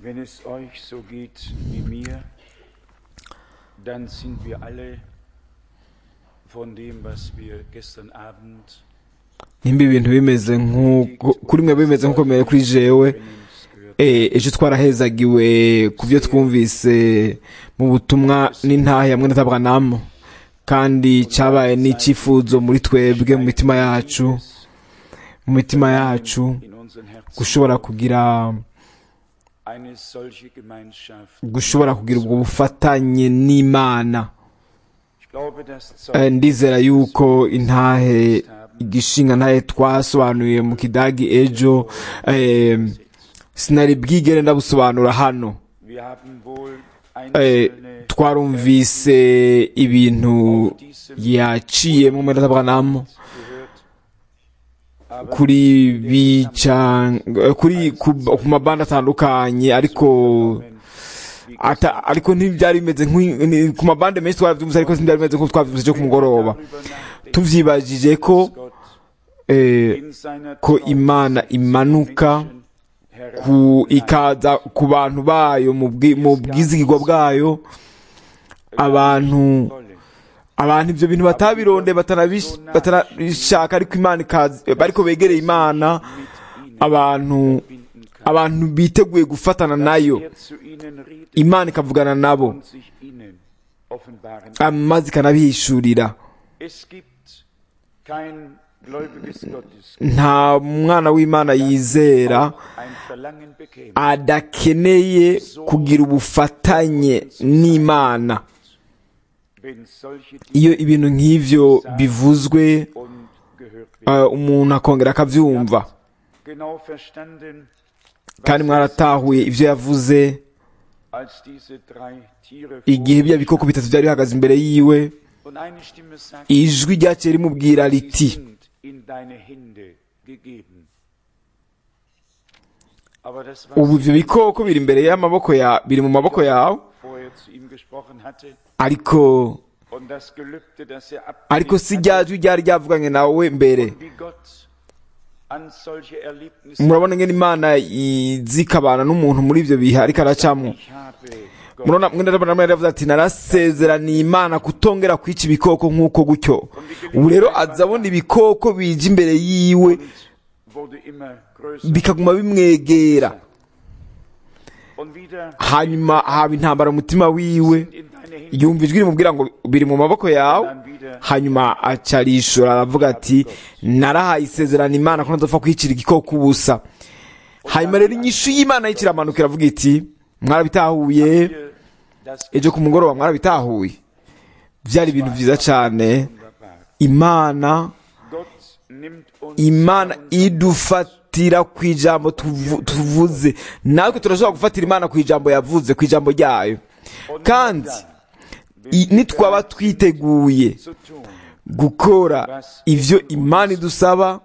Wenn es euch so geht wie mir, dann sind wir alle von dem, was wir gestern Abend nimba ibintu bimeze nk'uko kuri mwe bimeze nk'uko bimeze kuri jewe von uns gehört eh, ejo twarahezagiwe ku byo twumvise mu butumwa n'intahe hamwe na tabwanamo kandi cyabaye n'icyifuzo muri twebwe mu mitima yacu mu mitima yacu in unseren Herzen gushobora kugira eine solche Gemeinschaft. gushobora kugira ubwo bufatanye n'imana Ich glaube, das Eh, Zeugnis ndizera yuko intahe igishinga ntahe twasobanuye mu kidagi ejo eh, sinari bwigere ndabusobanura hano Wir haben wohl Eh, einzelne twarumvise ibintu yaciyemo muri tabwanamo gehört, aber kuri bica kuri ku, ku mabanda atandukanye ariko wie ata, ariko ntibyari bimeze nk'i- ni- ku mabande menshi twarabyumvise ariko ntibyari bimeze nk'uko twabyumvise cyo ku mugoroba darüber nachdenken, tuvyibajije ko dass Gott eh, in seiner ko Treue imana zu imanuka Menschen herab- ku ikaza ku bantu bayo mu bwi- mu bwizigirwa bwayo abantu Wolle. abantu ibyo bintu batabironde batanabish- batanabishaka ariko imana ikaza ariko begereye imana mit ihnen abantu verbinden kann. abantu biteguye gufatana nayo Er zu ihnen redet imana ikavugana nabo und sich ihnen offenbaren. amazi ikanabihishurira Es gibt kein gläubiges Gottes, nta mwana w'imana yizera ein Verlangen bekäme, adakeneye kugira ubufatanye n'imana wenn solche iyo ibintu nk'ivyo bivuzwe und gehört werden. eh, umuntu akongera akavyumva Genau verstanden, kandi mwaratahuye ivyo yavuze als diese drei Tiere igihe bya bikoko bitatu byari bihagaze imbere yiwe und eine Stimme sagt, ijwi ryaciye rimubwira sie riti sind in deine Hände gegeben. Aber das, was ubu ivyo bikoko biri imbere y'amaboko ya biri mu maboko yawe vorher zu ihm gesprochen hatte ariko und das Gelübde, das er ariko abgelegt si hatte, rya jwi ryari ryavuganye nawe mbere wie Gott an solche Erlebnisse murabona ngene imana izikabana n'umuntu muri ivyo bihe ariko aracamwo ich habe Gott murabona mwene ndabona mwene yavuze ati narasezeraniye imana kutongera kwica ibikoko nk'uko gutyo ubu rero aza abona ibikoko bije imbere yiwe wurde immer größer bikaguma bimwegera und wieder hanyuma haba intambara mu mutima wiwe in deine Hände yumva ijwi rimubwira ngo biri mu maboko yawe dann wieder hanyuma acarishura aravuga ati narahaye isezerano imana ko ntazopfa kwicira igikoko ubusa hanyuma rero inyishu y'imana y'ikiramanuka iravuga iti mwarabitahuye hier das ejo ku mugoroba mwarabitahuye byari ibintu byiza cyane wunderbar. imana Gott nimmt uns imana idufatira ku ijambo tuvu- tuvuze natwe turashobora gufatira imana ku ijambo yavuze ku ijambo ryayo kandi i- nitwaba twiteguye zu tun, gukora ivyo imana idusaba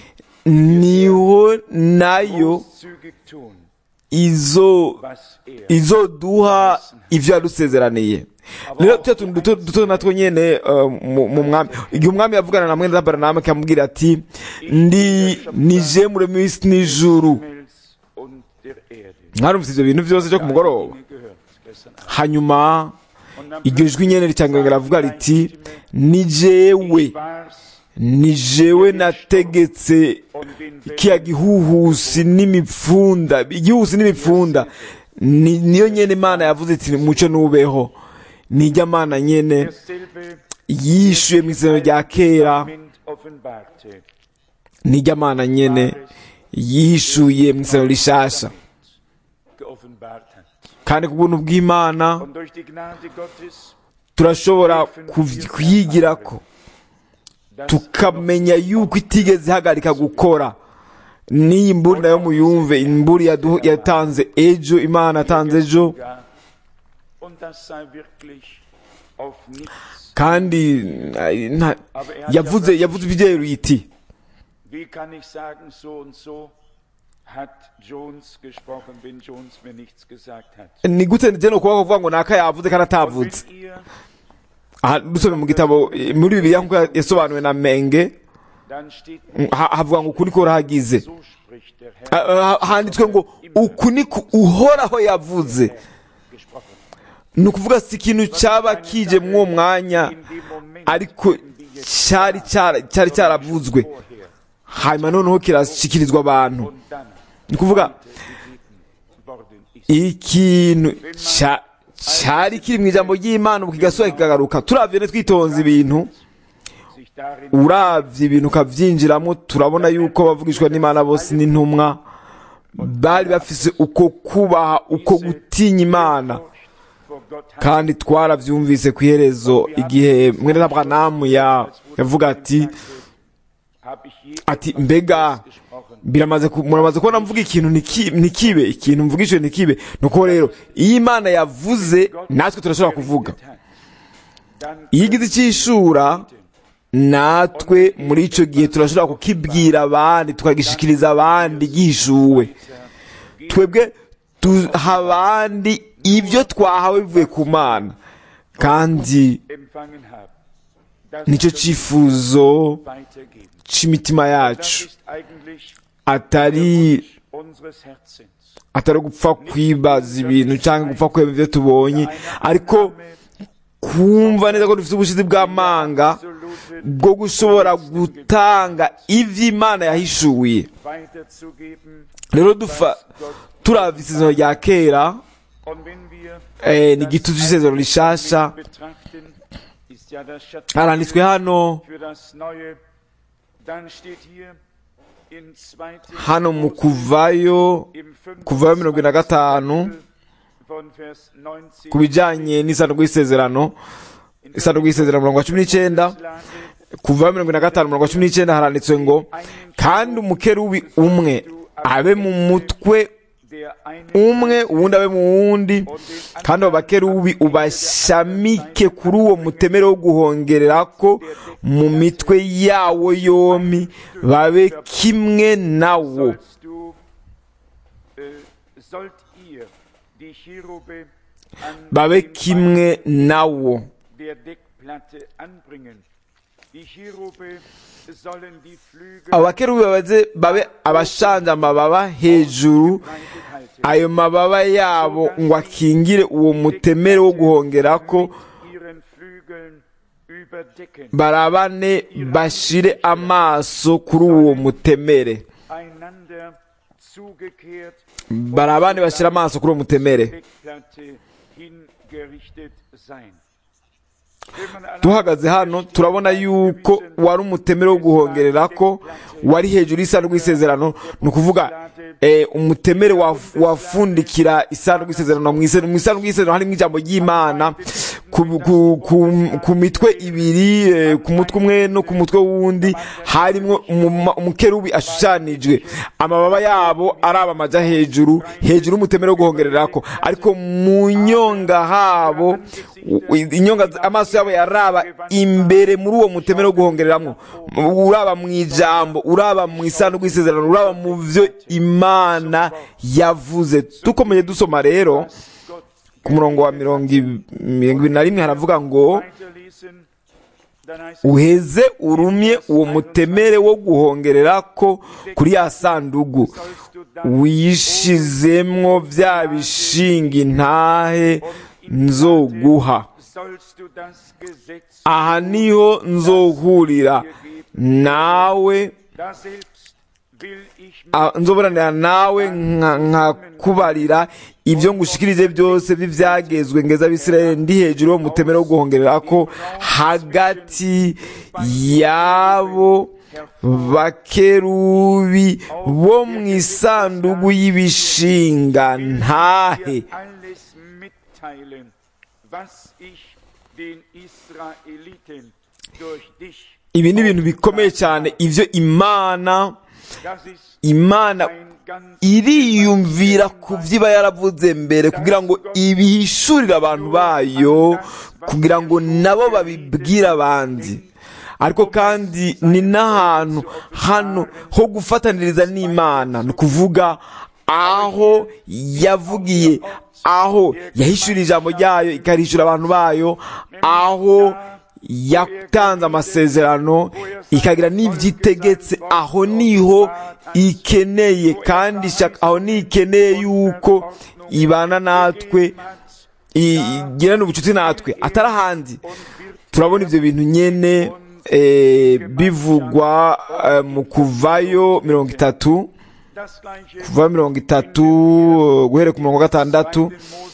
niho nayo zügig tun, izo was er izoduha ivyo yadusezeraniye rero tuya tuntu duto duto natwo nyene uh, mu mu mwami igihe umwami yavugana na mwene zabaranama akamubwira ati ndi nije muremyi w'isi n'ijuru Himmels und der Erde. mwarumvise ivyo bintu vyose vyo ku mugoroba Dinge gehört gestern Abend. hanyuma Und dann iryo jwi nyene ricanganga riravuga riti ni jewe war's ni jewe nategetse und den kiya gihuhusi n'imipfunda igihuhusi n'imipfunda ni niyo nyene imana yavuze iti muco nubeho nijya mana nyene derselbe yishuye mu isezerano rya kera Testament offenbarte. nijya mana nyene yishuye mu isezerano rishasha geoffenbart hat. kandi ku buntu bw'imana Und durch die Gnade Gottes turashobora kuv- kuyigirako das tukamenya yuko itigeze ihagarika gukora n'iyi mburi nayo muyumve imburi yadu- yatanze ejo imana yatanze ejo gab. Und das sei wirklich auf nichts. kandi eh, nta- yavuze yavuze ibyeru iti Wie kann ich sagen, so und so hat Jones gesprochen, wenn Jones mir nichts gesagt hat? ni gute njye ni ukuvuga kuvuga ngo naka yavuze kandi Und atavuze wenn ihr aha dusome mu gitabo eh, muri bibiliya nk'uko yasobanuwe na menge dann steht ha- havuga ngo uku niko urahagize so spricht der Herr Ha- ha- handitswe ngo uku niko uhoraho yavuze gesprochen. ni ukuvuga si ikintu cyaba kije muri uwo mwanya In dem Moment, ariko cyari cyara- cyari cyaravuzwe vorher hanyuma noneho kirashyikirizwa abantu und dann ni ukuvuga gegeben worden ist. ikintu cya- cyari kiri mu ijambo ry'imana ubu kigasubira kikagaruka turavye ne twitonze ibintu Sich darin uravye ibintu ukavyinjiramo turabona yuko abavugishwa n'imana bose n'intumwa bari bafise uko kubaha uko gutinya imana vor Gott hat kandi twaravyumvise ku iherezo igihe mwene aburahamu ya yavuga ati hab ich je ati mbega gesprochen. biramaze ku- muramaze kubona mvuga ikintu niki- ntikibe ikintu mvugishije ntikibe nuko rero iyo imana yavuze natwe turashobora kuvuga Dann iyo igize icyishura natwe muri icyo gihe turashobora kukibwira abandi tukagishikiriza abandi gihishuwe twebwe duha abandi ibyo twahawe bivuye ku mana kandi empfangen haben. Das nicyo cyifuzo weitergeben. cy'imitima Das yacu ist eigentlich atari unseres Herzens. atari gupfa kwibaza ibintu cyangwa gupfa kwemera ibyo tubonye ariko kumva neza ko dufite ubushizi bw'amanga Absolute bwo gushobora gutanga ibyo imana yahishuye weiterzugeben. rero dufa turavye isezerano rya kera Und wenn wir eh, ni igitutu c'isezerano rishasha betrachten, ist ja das haranditswe Schatten hano für das Neue. Dann steht hier in 2. hano mu kuvayo im kuvayo mirongo ine na gatanu von Vers 19 ku bijanye n'isanduku y'isezerano isanduku y'isezerano mirongo cumi n'icenda kuvayo mirongo ine na gatanu mirongo cumi n'icenda haranditswe ngo kandi umukerubi umwe abe mu mutwe der eine umwe uwundi abe mu wundi kandi abo bakerubi ubashamike kuri uwo mutemere wo guhongererako mu mitwe yawo yombi babe kimwe nawo sollst du, äh, sollt ihr die Cherube an babe den kimwe nawo der Deckplatte anbringen. Die Cherube sollen die Flügel abo bakerubi babaze babe abashanje amababa hejuru breitet halten. ayo mababa yabo ngo akingire uwo mutemere wo guhongerako mit ihren Flügeln überdecken, barabane bashire amaso kuri uwo mutemere einander zugekehrt, barabane bashira amaso kuri uwo mutemere Deckplatte hingerichtet sein. Wenn man allein duhagaze hano turabona yuko wari umutemere wo guhongererako wari hejuru y'isanduku y'isezerano ni ukuvuga eh, umutemere waf- wafundikira isanduku y'isezerano mu ise- mu isanduku y'isezerano harimo ijambo ry'imana ku, ku, ku, ku mitwe ibiri eh, ku mutwe umwe no ku mutwe wundi harimo umuma- umukerubi ashushanijwe amababa yabo araba amaja hejuru hejuru y'umutemere wo guhongererako ariko mu nyonga habo u- inyonga amaso yabo yaraba imbere muri uwo mutemere wo guhongereramo uraba mu ijambo uraba mu isanduku y'isezerano uraba mu vyo imana yavuze dukomeje dusoma rero Gott ku murongo wa mirongo ib- mirongo ibiri na rimwe haravuga ngo weiterlesen, dann heißt es, uheze urumye uwo mutemere wo guhongererako kuri ya sandugu sollst du dann wishizemwo vya bishinga intahe nzoguha sollst du das Gesetz aha niho nzohurira nawe da selbst will ich ah, nzoburanira nawe nka- nkakubarira ibyo ngushikirije byose by'ibyagezwe ngeza abisirayeli ndi hejuru yo mutemere wo guhongererako hagati yabo bakerubi bo mu isandugu y'ibishinga ntahe alles mitteilen, was ich den Israeliten durch dich, ibi ni ibintu bikomeye cyane ibyo imana das ist imana ein ganz iriyumvira ku byo iba yaravuze mbere kugira ngo ibihishurire abantu bayo kugira ngo nabo babibwire abandi ariko kandi ni n'ahantu hano ho gufataniriza n'imana ni ukuvuga aho yavugiye aho yahishuriye ijambo ryayo ikarishura abantu bayo aho yatanze amasezerano ikagira n'ibyo itegetse aho niho ikeneye kandi ishaka- aho niho ikeneye yuko ibana natwe igirana ubucuti natwe atari ahandi turabona ibyo bintu nyene eh, bivugwa eh, mu kuvayo mirongo itatu kuva mirongo itatu eh, guhera ku mirongo gatandatu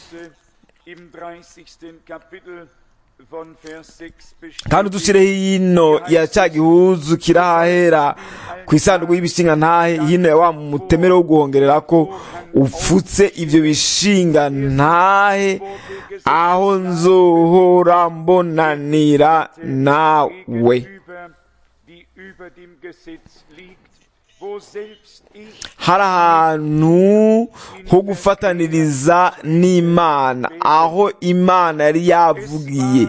kandi udushyireho hino ya cya gihuzu kiri ahahera ku isanduku y'ibishinga ntahe hino ya wa mutemere wo guhongerera ko upfutse ibyo bishinga ntahe aho nzohora mbonanira nawe hari ahantu ho gufataniriza n'imana aho imana yari yavugiye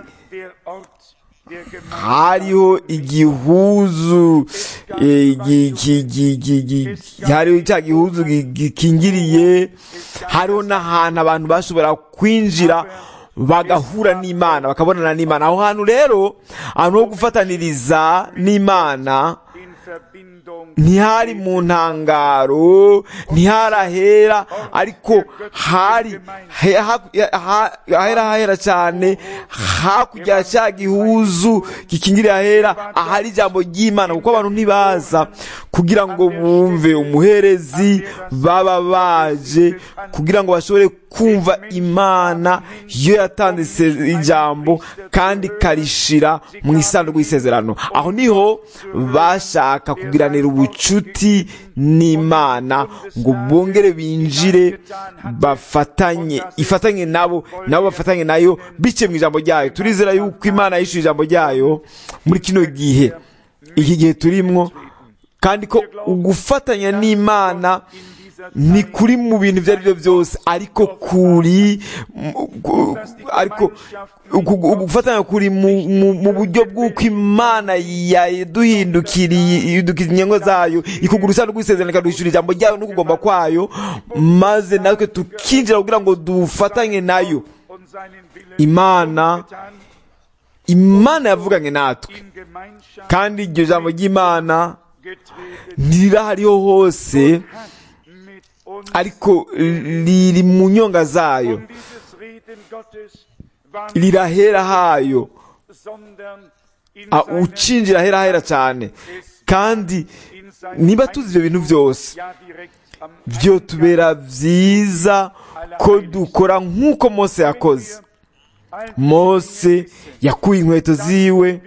hariho igihuzu eh, gi- gi- gi- gi- gi- hariho cya gihuzu gi- gikingiriye hariho n'ahantu abantu bashobora kwinjira bagahura n'imana bakabonana n'imana aho hantu rero ahantu ho gufataniriza n'imana ntihari mu ntangaro ntiharahera ariko hari he- ha- ha- ahera hahera cyane hakurya ya cya gihuzu gikingiriye ahera ahari ijambo ry'imana kuko abantu ntibaza kugira ngo bumve umuherezi baba baje kugira ngo bashobore kumva imana iyo yatanze ise- ijambo kandi ikarishira mu isanduku y'isezerano aho niho bashaka kugiranira ubucuti n'imana ngo bongere binjire bafatanye ifatanye nabo nabo bafatanye nayo biciye mu ijambo ryayo turizera yuko imana yishyuye ijambo ryayo muri kino gihe iki gihe turimwo kandi ko ugufatanya n'imana ni kuri mu bintu ibyo ari byo byose ariko kuri mu- gu- ariko uku- ugufatanya kuri mu- mu mu buryo bw'uko imana yaduhindukiriye idukiza inyengo zayo ikugura isanduku y'isezerano ikaduhishura ijambo ryayo no kugomba kwayo maze natwe tukinjira kugira ngo dufatanye nayo imana imana yavuganye natwe kandi iryo jambo ry'imana ntirahariho hose ariko riri mu nyonga zayo rirahera hayo Ah, ucinjira ahera hera cyane kandi niba tuzi ibyo bintu byose byo tubera byiza ko dukora nk'uko mose yakoze mose yakuye inkweto ziwe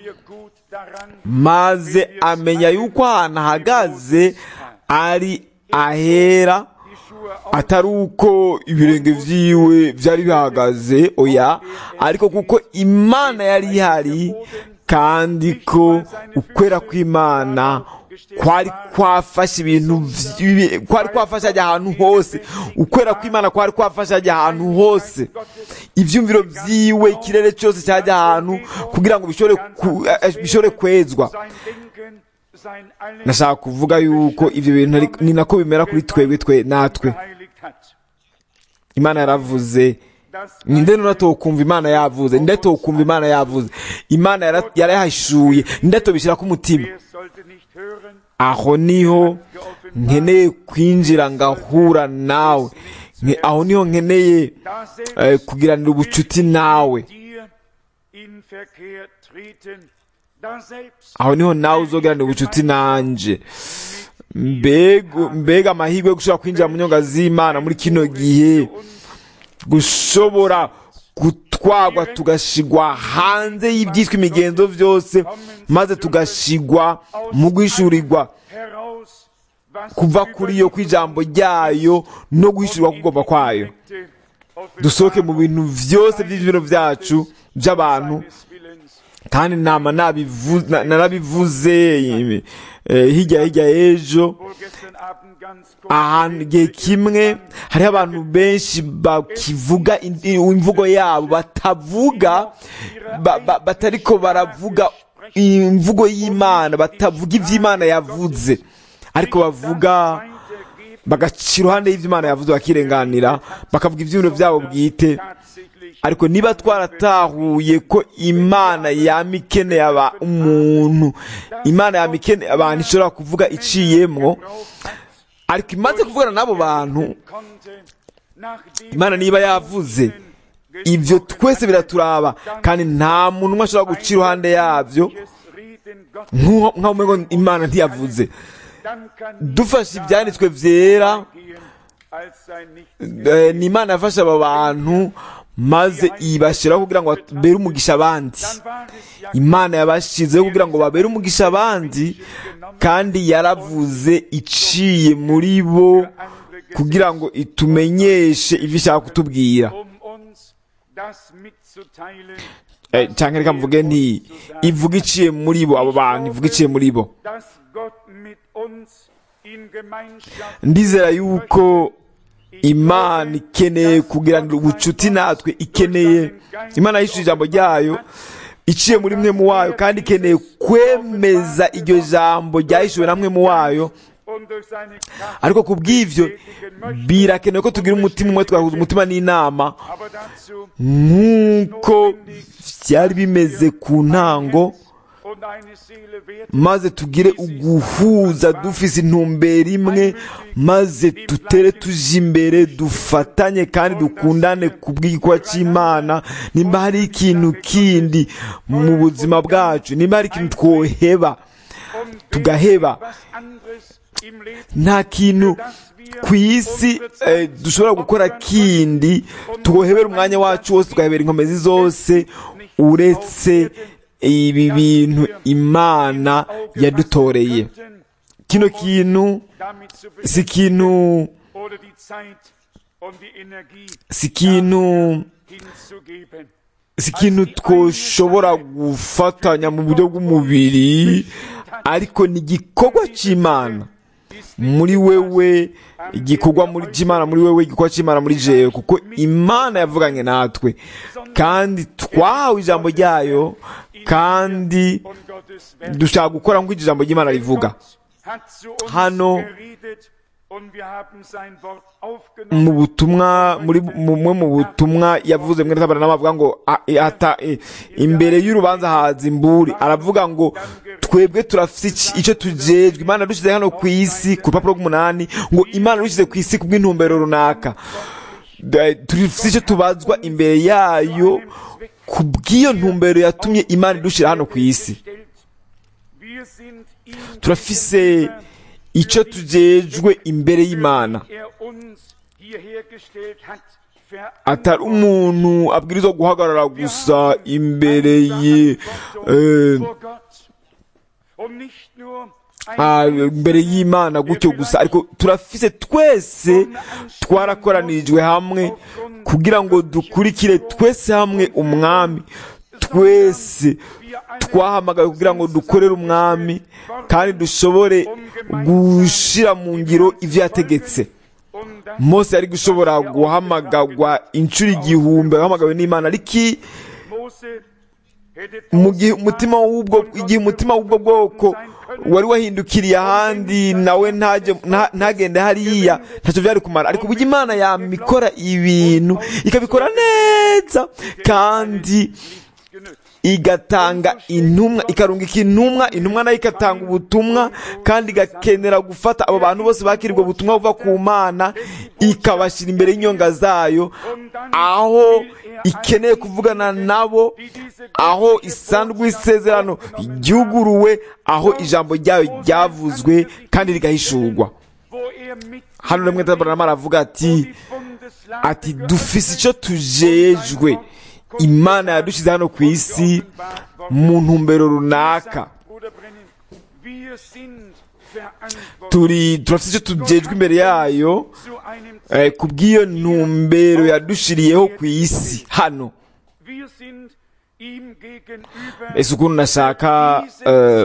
maze amenya yuko ahantu ahagaze ari ahera atari uko ibirenge byiwe byari bihagaze oya ariko kuko imana yari ihari kandi ko ukwera kw'imana kwari kwafashe ibintu vyi- kwari kwafashe ajya ahantu hose ukwera kw'imana kwari kwafashe ajya ahantu hose ibyumviro byiwe ikirere cyose cyajya ahantu kugira ngo bishobore ku- eh, bishobore kwezwa nashaka kuvuga yuko ibyo bintu ari- ni nako bimera kuri twebwe twe natwe imana yaravuze ninde nuna tokumva imana yavuze ninde tokumva imana yavuze imana yara- yarayahishuye ninde tobishyira ku mutima aho niho nkeneye kwinjira ngahura nawe Nke- aho niho nkeneye eh, kugiranira ubucuti nawe aho niho nawe uzogiranira ubucuti nanje mbega mbega amahirwe yo gushobora kwinjira mu nyonga z'imana muri kino gihe gushobora gutwagwa tugashigwa hanze y'ibyitwa imigenzo byose maze tugashigwa mu guhishurirwa kuva kuri yo kw'ijambo ryayo no guhishurirwa kugomba kwayo dusohoke mu bintu byose by'ibiro byacu by'abantu kandi nama nabivu- na- narabivuze eh, hirya hirya y'ejo ahantu igihe kimwe hariho abantu benshi bakivuga in- imvugo yabo batavuga ba- ba- batariko baravuga imvugo y'imana batavuga iby'imana yavuze ariko bavuga bagaca iruhande y'ibyo imana yavuze bakirenganira bakavuga iby'ibintu byabo bwite ariko niba twaratahuye ko imana yama ikeneye aba umuntu imana yama ikeneye abantu ishobora kuvuga iciyemwo ariko imaze kuvugana n'abo bantu imana niba yavuze ibyo twese biraturaba kandi nta muntu umwe ashobora guca iruhande yabyo nk'aho umenya ngo imana ntiyavuze dufashe ibyanditswe byera eh, ni imana yafashe aba bantu maze ibashyiraho kugira ngo babere umugisha abandi imana yabashyizeho kugira ngo babere umugisha abandi kandi yaravuze iciye muri bo kugira ngo itumenyeshe ibyo ishaka kutubwira Eh, cyangwa reka mvuge nti ivuga iciye muri bo abo bantu ivuga iciye muri bo ndizera yuko imana ikeneye kugiranira ubucuti natwe ikeneye imana yishyura ijambo ryayo iciye muri mwe mu wayo kandi ikeneye kwemeza iryo jambo ryahishuwe na mwe mu wayo ariko ku bw'ibyo birakenewe ko tugira umutima umwe twahuza umutima n'inama nk'uko byari bimeze ku ntango maze tugire uguhuza dufise intumbero imwe maze tutere tuje imbere dufatanye kandi dukundane ku bw'igikwa cy'imana nimba hari ikintu kindi mu buzima bwacu nimba hari ikintu twoheba tugaheba nta kintu ku isi eh, dushobora gukora kindi tugohebera umwanya wacu wose tugahebera inkomezi zose uretse ibi bintu imana yadutoreye kino kintu si ikintu si ikintu si ikintu twoshobora gufatanya mu buryo bw'umubiri ariko ni igikorwa cy'imana muri wewe igikorwa muri cy'imana muri wewe igikorwa cy'imana muri jewe kuko imana yavuganye natwe kandi twahawe ijambo ryayo kandi dushaka gukora nk'uko ijambo ry'imana rivuga hano mu butumwa muri bumwe mu butumwa yavuze mwene tabara n'abavuga ngo a- e- ata e, imbere y'urubanza haza imburi aravuga ngo twebwe turafite iki- icyo tujejwe imana dushyize hano ku isi ku rupapuro rw'umunani ngo imana dushyize ku isi ku bw'intumbero runaka Da- turafite icyo tubazwa imbere yayo ku bw'iyo ntumbero yatumye imana idushyira hano ku isi turafise icyo tujejwe imbere y'imana atari umuntu abwirizwa guhagarara gusa imbere ye eh, ah, imbere y'imana gutyo gusa ariko turafise twese twarakoranirijwe hamwe kugira ngo dukurikire twese hamwe umwami twese twahamagawe kugira ngo dukorere umwami kandi dushobore gushyira mu ngiro ibyo yategetse mose yari gushobora guhamagagwa inshuro igihumbi ahamagawe n'imana ariko i- mu gihe umutima w'ubwo igihe umutima w'ubwo bwoko wari wahindukiriye ahandi nawe ntajye nta- ntagende hariya ntacyo byari kumara ariko uburyo imana yamikora ibintu ikabikora neza kandi igatanga intumwa ikarungika intumwa intumwa nayo igatanga ubutumwa kandi igakenera gufata abo bantu bose bakiriwe ubutumwa buva ku mana ikabashyira imbere y'inyonga zayo aho ikeneye kuvugana nabo aho isanzwe isezerano ryuguruwe aho ijambo ryayo ryavuzwe kandi rigahishurwa hano rimwe tabarama aravuga ati ati dufise icyo tujejwe imana yadushyize hano ku isi mu ntumbero runaka turi turafite icyo tujejwe imbere yayo eh, ku bw'iyo ntumbero yadushiriyeho ku isi hano ese ukuntu nashaka eh,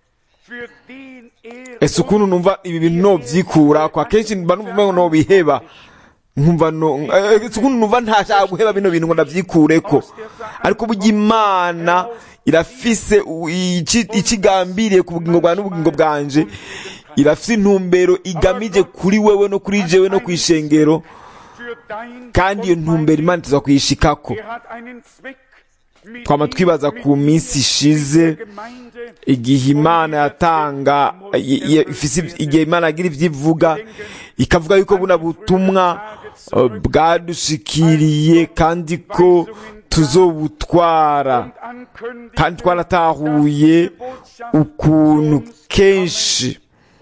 ese ukuntu numva ibi bintu nobyikura kwa kenshi mba numva umengo nobiheba nkumva no eh, ese ukuntu numva ntashaka guheba bino bintu ngo ndavyikureko ariko burya imana irafise u- ici- ikigambiriye ku bugingo bwawe n'ubugingo bwanje irafise intumbero igamije kuri wewe no kuri jewe no kwishengero kandi iyo ntumbero imana tuza kuyishikako twama twibaza ku minsi ishize igihe imana yatanga igihe imana yagira ibyo ivuga ikavuga yuko buno butumwa bwadushikiriye kandi ko tuzobutwara kandi twaratahuye ukuntu kenshi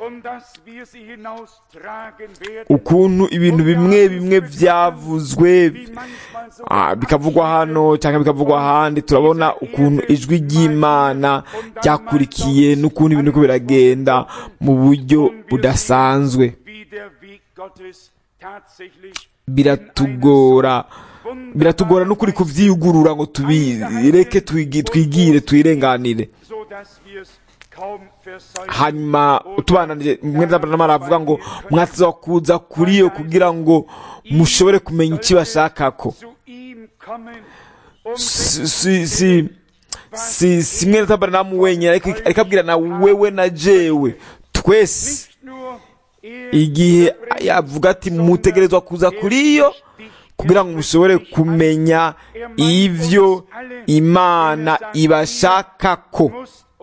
ukuntu ibintu bimwe bimwe byavuzwe bikavugwa hano cyangwa bikavugwa ahandi turabona ukuntu ijwi ry'imana ryakurikiye n'ukuntu ibintu biragenda mu buryo budasanzwe biratugora biratugora n'ukuri kubyiyugurura ngo tubireke twigire twirenganire hanyuma utubananije mwenda aravuga ngo mwatiza kuza kuri yo kugira ngo mushobore kumenya icyo bashakako si si si si mwene tabaranamu wenyine ariko abwira na wewe na jewe twese igihe yavuga ati mutegerezwa kuza kuri yo kugira ngo mushobore kumenya ibyo imana ibashakako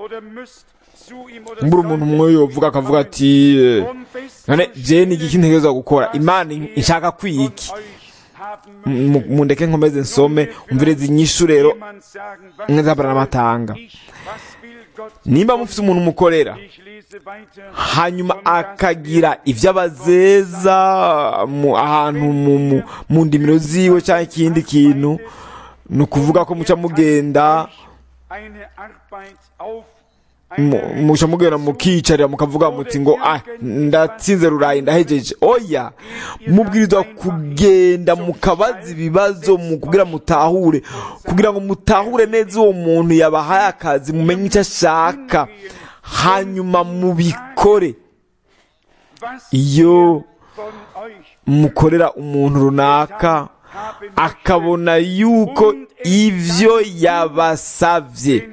mbura umuntu umwe yovuga akavuga ati none jeni igiki ntegerezwa gukora imana ishaka kwiki mundeke nkomeze nsome umvireze inyishu rero mwezabara n'amatanga nimba mufite umuntu umukorera hanyuma akagira ibyo abazeza ahantu mu ndimiro ziwe cyangwa ikindi kintu ni ukuvuga ko muca mugenda muca mugenda mukiyicarira mukavuga muti ngo ah ndatsinze rurayi ndahejeje oya mubwirizwa kugenda mukabaza ibibazo kugira mutahure kugira ngo mutahure neza uwo muntu yabahaye akazi mumenye icyo ashaka hanyuma mubikore iyo mukorera umuntu runaka akabona yuko ibyo yabasabye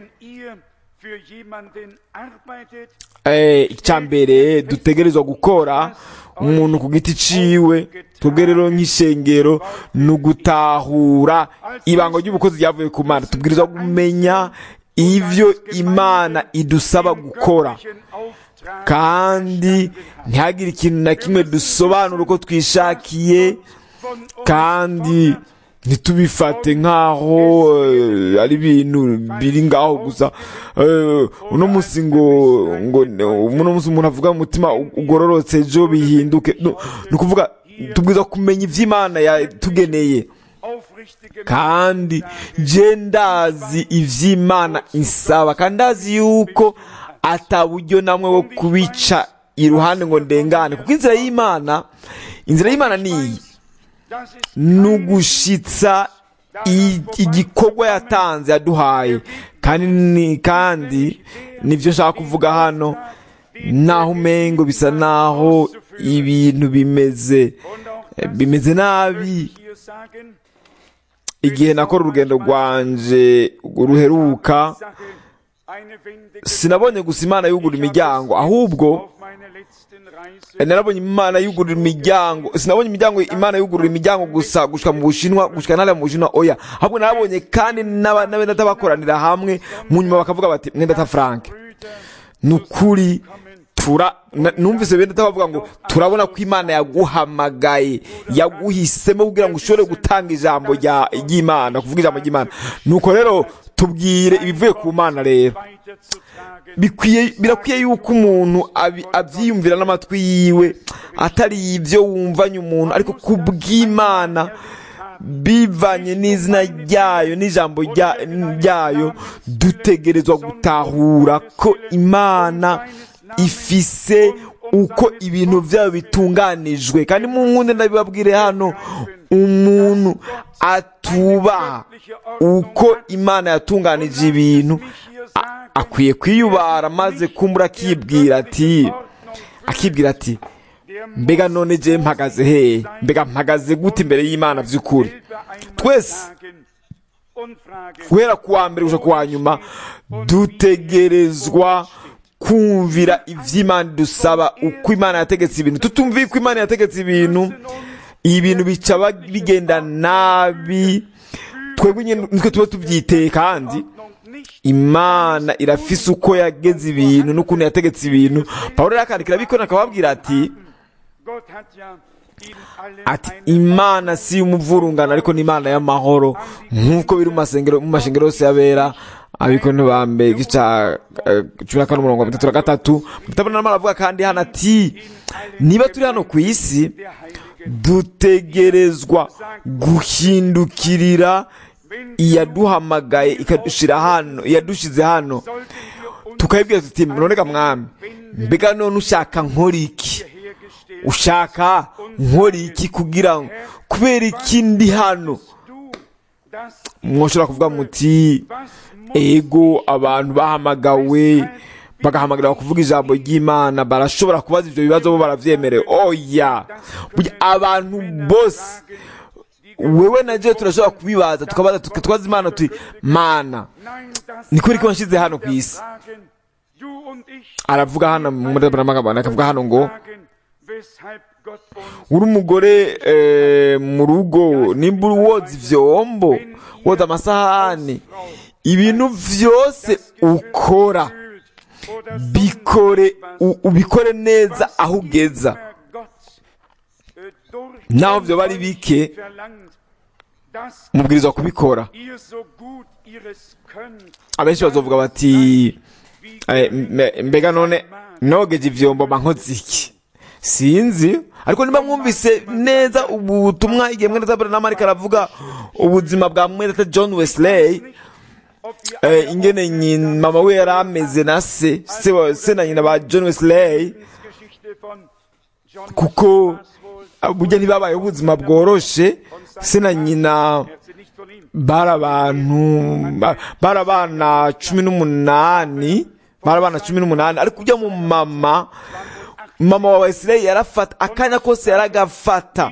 icya mbere dutegerezwa gukora umuntu ku giti ciwe twebwe rero nk'ishengero ni ugutahura ibanga ry'ubukozi ryavuye ku mana tubwirizwa kumenya ibyo imana idusaba gukora kandi ntihagire ikintu na kimwe dusobanura uko twishakiye kandi ntitubifate nk'aho ari ibintu biri ngaho gusa uno munsi ngo ngo uno munsi umuntu avuga umutima ugororotse ejo bihinduke ni ukuvuga tubwiza kumenya iby'imana yatugeneye kandi je ndazi iby'imana insaba kandi ndazi yuko ataburyo namwe wo kubica iruhande ngo ndengane kuko inzira y'imana inzira y'imana ni iyi ni ugushitsa igikorwa yatanze yaduhaye kandi kandi nibyo nshaka kuvuga hano naho umengo bisa naho ibintu bimeze bimeze nabi igihe nakora urugendo rwanje ruheruka sinabonye gusa imana yugura imiryango ahubwo narabonye imana yugurura imiryango sinabonye imiryango imana yugurura imiryango gusa gushika mu bushinwa gushika ntara mu bushinwa oya ahubwo narabonye kandi n'abenda bakoranira hamwe mu nyuma bakavuga bati mwenda ta frank ni ukuri tura numvise benda bavuga ngo turabona ko imana yaguhamagaye yaguhisemo kugira ngo ushobore gutanga ijambo ry'imana kuvuga ijambo ry'imana nuko rero tubwire ibivuye ku mana rero birakwiye yuko umuntu abyiyumvira n'amatwi yiwe atari ibyo wumvanye umuntu ariko ku bw'imana bivanye n'izina ryayo n'ijambo ryayo dutegerezwa gutahura ko imana ifise uko ibintu byayo bitunganijwe kandi mu nkundi ndabibabwire hano umuntu atubaha uko imana yatunganije ibintu akwiye kwiyubara maze kumbura akibwira ati akibwira ati mbega none je mpagaze hehe mbega mpagaze gute imbere y'imana by'ukuri twese guhera ku wa mbere gusa ku wa nyuma dutegerezwa kumvira iby'imana dusaba uko imana yategetse ibintu tutumviye uko imana yategetse ibintu ibintu bica ba- bigenda nabi twebwe nyine nitwe tuba tubyiteye kandi imana irafise uko yageze ibintu n'ukuntu yategetse ibintu pawulo yakandikira abikora akababwira ati ati imana si umuvurungano ariko ni imana y'amahoro nk'uko biri mu masengero mu mashengero yose yabera abikora ba mbere igice cya eh, cumi na kane umurongo wa bitatu na gatatu mutabona aravuga kandi hano ati niba turi hano ku isi dutegerezwa guhindukirira iyaduhamagaye ikadushira hano iyadushize hano tukayibwira tuti noneka mwami mbega none ushaka nkora iki ushaka nkora iki kugira ngo kubera iki ndi hano mwoshobora kuvuga muti ego abantu bahamagawe bagahamagarira kuvuga ijambo ry'imana barashobora kubaza ibyo bibazo bo baravyemerewe oya burya abantu bose wewe na jewe turashobora kubibaza tukabaza tukatwaza imana tuti mana ni kuri ko wanshyize hano ku isi aravuga hano muri amagambo akavuga hano ngo uri umugore eh, mu rugo nimba uri woza ivyombo woza amasahani ibintu vyose ukora bikore u- ubikore neza aho ugeza naho vyoba ari bike mubwirizwa kubikora abenshi bazovuga bati eh, mbe- mbega none nogeje ivyombo mba nkoze iki sinzi ariko niba mwumvise neza ubu butumwa igihe mwene zabaranama ariko aravuga ubuzima bwa mwene john wesley eh, ingene nyina mama we yari ameze na se se, wa- se na nyina ba john wesley kuko ah, burya ntibabayeho ubuzima bworoshe se na nyina bari abantu ba- bari abana cumi n'umunani bari abana cumi n'umunani ariko ujya mu mama mama wa wesireye yarafata akanya kose yaragafata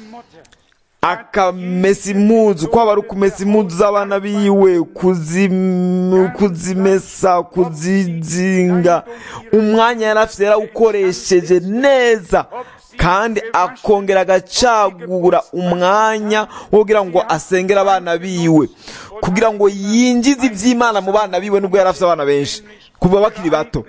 akamesa impuzu kwaba ari ukumesa impuzu z'abana biwe kuzim- kuzimesa kuzizinga umwanya yari afite yarawukoresheje neza kandi akongera agacagura umwanya wo kugira ngo asengere abana biwe kugira ngo yinjize iby'imana mu bana biwe nubwo yari afite abana benshi kuva bakiri bato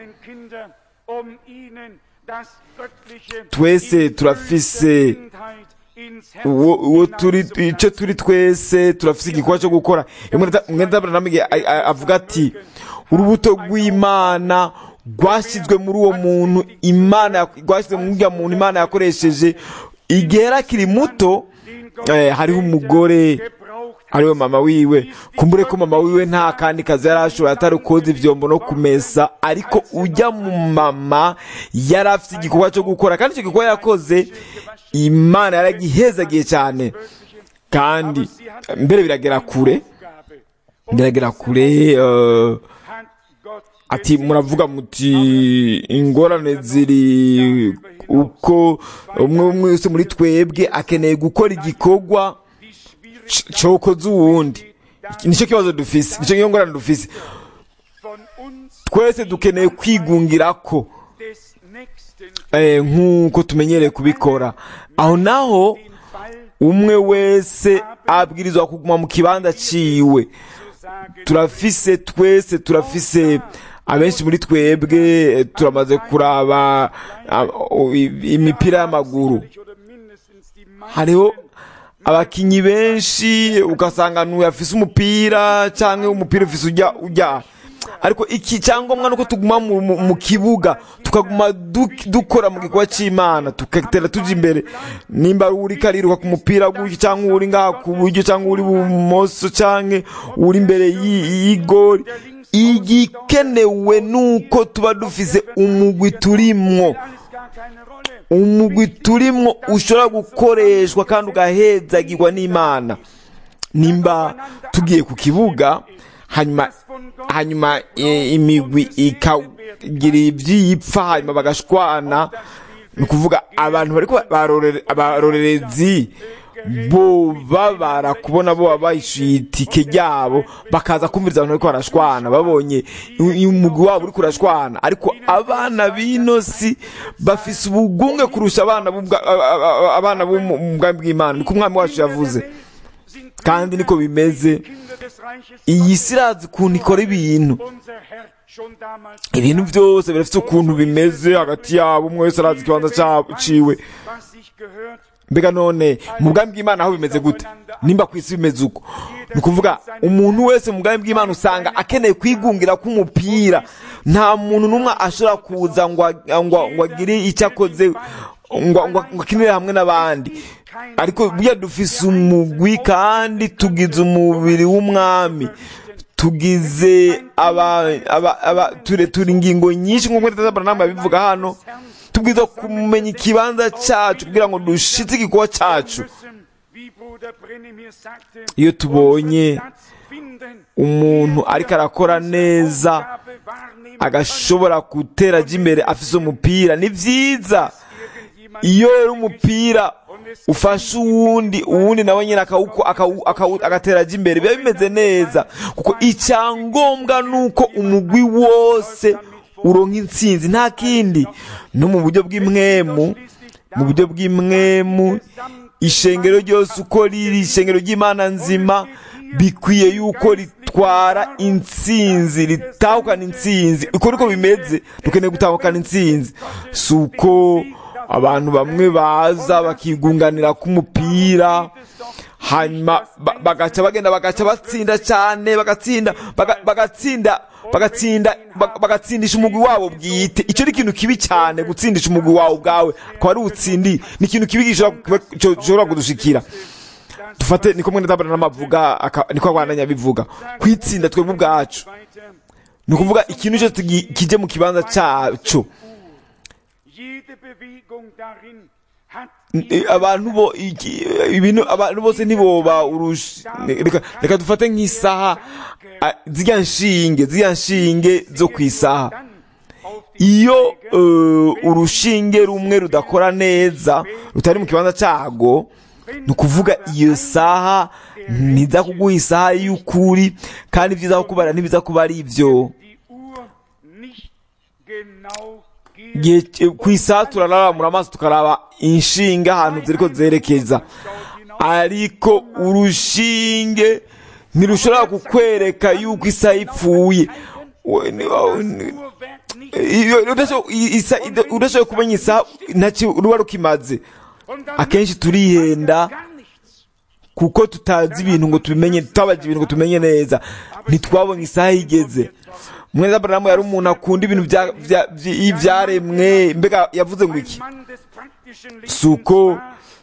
twese turafise uwo uwo turi icyo turi twese turafise igikorwa cyo gukora umwenda abrahamu avuga ati urubuto rw'imana rwashyizwe muri uwo muntu imana rwashyizwe muri uriya muntu imana yakoresheje igihe yari akiri muto eh, hariho umugore ariwe mama wiwe kumbure ko mama wiwe nta kandi kazi yari ashoboye atari koza ivyombo no kumesa ariko ujya mu mama yari afite igikorwa cyo gukora kandi icyo gikorwa yakoze imana yaragihezagiye cyane kandi mbere biragera kure biragera kure eh, ati muravuga muti ingorane ziri uko umwe umwe wese muri twebwe akeneye gukora igikorwa c- cokoza uwundi Iki- nicyo kibazo dufise nicyo niyo ngorane dufise twese dukeneye kwigungirako eh, nk'uko tumenyereye kubikora aho naho umwe wese abwirizwa kuguma mu kibanza ciwe turafise twese turafise abenshi muri twebwe eh, turamaze kuraba ah, o- i- imipira y'amaguru hariho abakinyi benshi ugasanga n'uyu afise umupira cyangwa umupira ufise ujya ujya ariko iki cyangombwa nuko tuguma mu, mu, mu kibuga tukaguma du, dukora mu gikorwa c'imana tugatera tuja imbere nimba ari uri kariruka ku mupira gutyo cyangwa uri ngaha ku buryo cyangwa uri bumoso cyangwa uri imbere y'i- y'igori igikenewe nuko tuba dufise umugwi turimwo umugwi turimwo ushobora gukoreshwa kandi ugahezagirwa n'imana nimba tugiye ku kibuga hanyuma hanyuma e, imigwi ikagira ibyiyipfa hanyuma bagashwana ni ukuvuga abantu bariko barorere- abarorerezi bobabara kubona bo bahishyuye itike ryabo bakaza kumviriza abantu bariko barashwana babonye umugwi wabo uri kurashwana ariko abana b'ino si bafise ubugunge kurusha abana b'ubwa- a- a- a- abana bo mu mu bwami bw'imana niko umwami wacu yavuze kandi niko bimeze iyi si irazi ukuntu ikora ibintu ibintu byose birafite ukuntu bimeze hagati yabo umwe wese arazi ikibanza ca- ciwe mbega none mu bwami bw'imana aho bimeze gute nimba ku isi bimeze uko ni ukuvuga umuntu wese mu bwami bw'imana usanga akeneye kwigungira k'umupira nta muntu n'umwe ashobora kuza ngo ag- ngo ngo agire icyo akoze ngo ngo ngo akinire hamwe n'abandi ariko burya dufise umugwi kandi tugize umubiri w'umwami tugize aba aba aba ture turi ingingo nyinshi nk'uko tutazabaranama bivuga hano tubwiza kumenya ikibanza cyacu kugira ngo dushitse igikorwa cyacu iyo tubonye umuntu ariko arakora neza agashobora gutera ajya imbere afise umupira ni byiza iyo rero umupira ufashe uwundi uwundi nawe nyine akawuko- akawu- akawu- agatera ajya imbere biba bimeze neza kuko icyangombwa ni uko umugwi wose uronka intsinzi nta kindi no mu buryo bw'imwemu mu buryo bw'imwemu ishengero ryose uko riri ishengero ry'imana nzima bikwiye yuko ritwara intsinzi ritahukana intsinzi uko niko bimeze dukeneye gutahukana intsinzi si uko abantu bamwe baza bakigunganira k'umupira hanyuma ba- bagaca bagenda bagaca batsinda cyane bagatsinda baga- bagatsinda bagatsinda ba- bagatsindisha umugwi wabo bwite icyo ni ikintu kibi cyane gutsindisha umugwi wawe ubwawe akaba ari utsindi ni ikintu kibi gishobora kuba- cyo- gishobora kudushikira dufate niko mwene tabara n'amavuga aka- niko abandanya bivuga kwitsinda twebwe ubwacu ni ukuvuga ikintu cyose tugi- kijye mu kibanza cyacu Eh, abantu bo iki- ibintu abantu bose ntiboba urusha reka reka dufate nk'isaha ah, zirya nshinge zirya nshinge zo ku isaha iyo eh, urushinge rumwe rudakora neza rutari mu kibanza cyago ni ukuvuga iyo saha ntiza kuguha isaha y'ukuri kandi ibyiza kubara ntibiza kuba ari ibyo Igihe ki- ku isaha turaramura amaso tukaraba inshinga ahantu ziriko zerekeza ariko urushinge ntirushobora kukwereka yuko isaha ipfuye We- ni- ni- iyo- udasho- i- isa- ida- udashoboye kumenya isaha ntacyo ruba rukimaze akenshi turihenda kuko tutazi ibintu ngo tubimenye tutabaje ibintu ngo tumenye neza ntitwabonye isaha igeze mwene aburahamu yari umuntu akunda ibintu bya- bya- byi- byaremwe mbega yavuze ngo iki Si uko-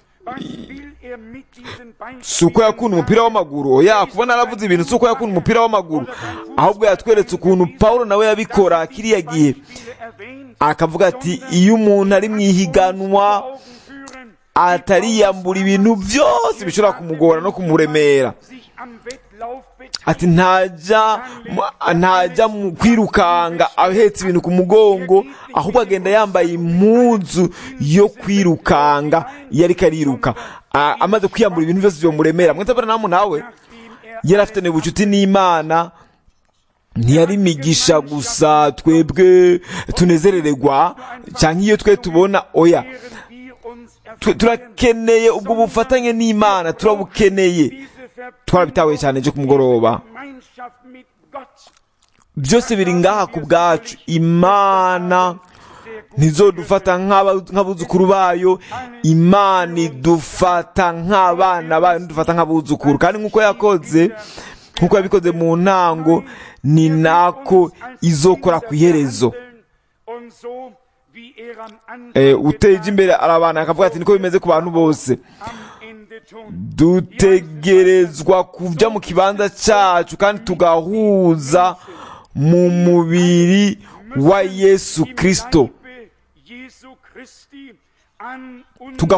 si uko yakunda umupira w'amaguru oya kubona aravuze ibintu si uko yakunda umupira w'amaguru ahubwo yatweretse ukuntu pawulo nawe yabikora kiriya gihe akavuga ati iyo umuntu ari mu ihiganwa atariyambura ibintu byose bishobora kumugora no kumuremera ati ntajya mu- ntajya mu kwirukanga ahetse ibintu ku mugongo ahubwo agenda yambaye impuzu yo kwirukanga iyo ariko ariruka A- amaze kwiyambura ibintu byose bimuremera mwitabara namu nawe yari afitanye ubucuti n'imana ntiyari imigisha gusa twebwe tunezerererwa cyangwa iyo twe tubona oya Twe- turakeneye ubwo bufatanye n'imana turabukeneye twarabitahuye cyane ejo ku mugoroba byose biri ngaha ku bwacu imana ntizodufata nk'aba- nk'abuzukuru bayo imana idufata nk'abana bayo ntidufata nk'abuzukuru kandi nk'uko yakoze nk'uko yabikoze mu ntango ni nako izokora ku iherezo Eh, uteje imbere arabana akavuga ati niko bimeze ku bantu bose dutegerezwa kujya mu kibanza cyacu kandi tugahuza mu mubiri wa yesu kirisito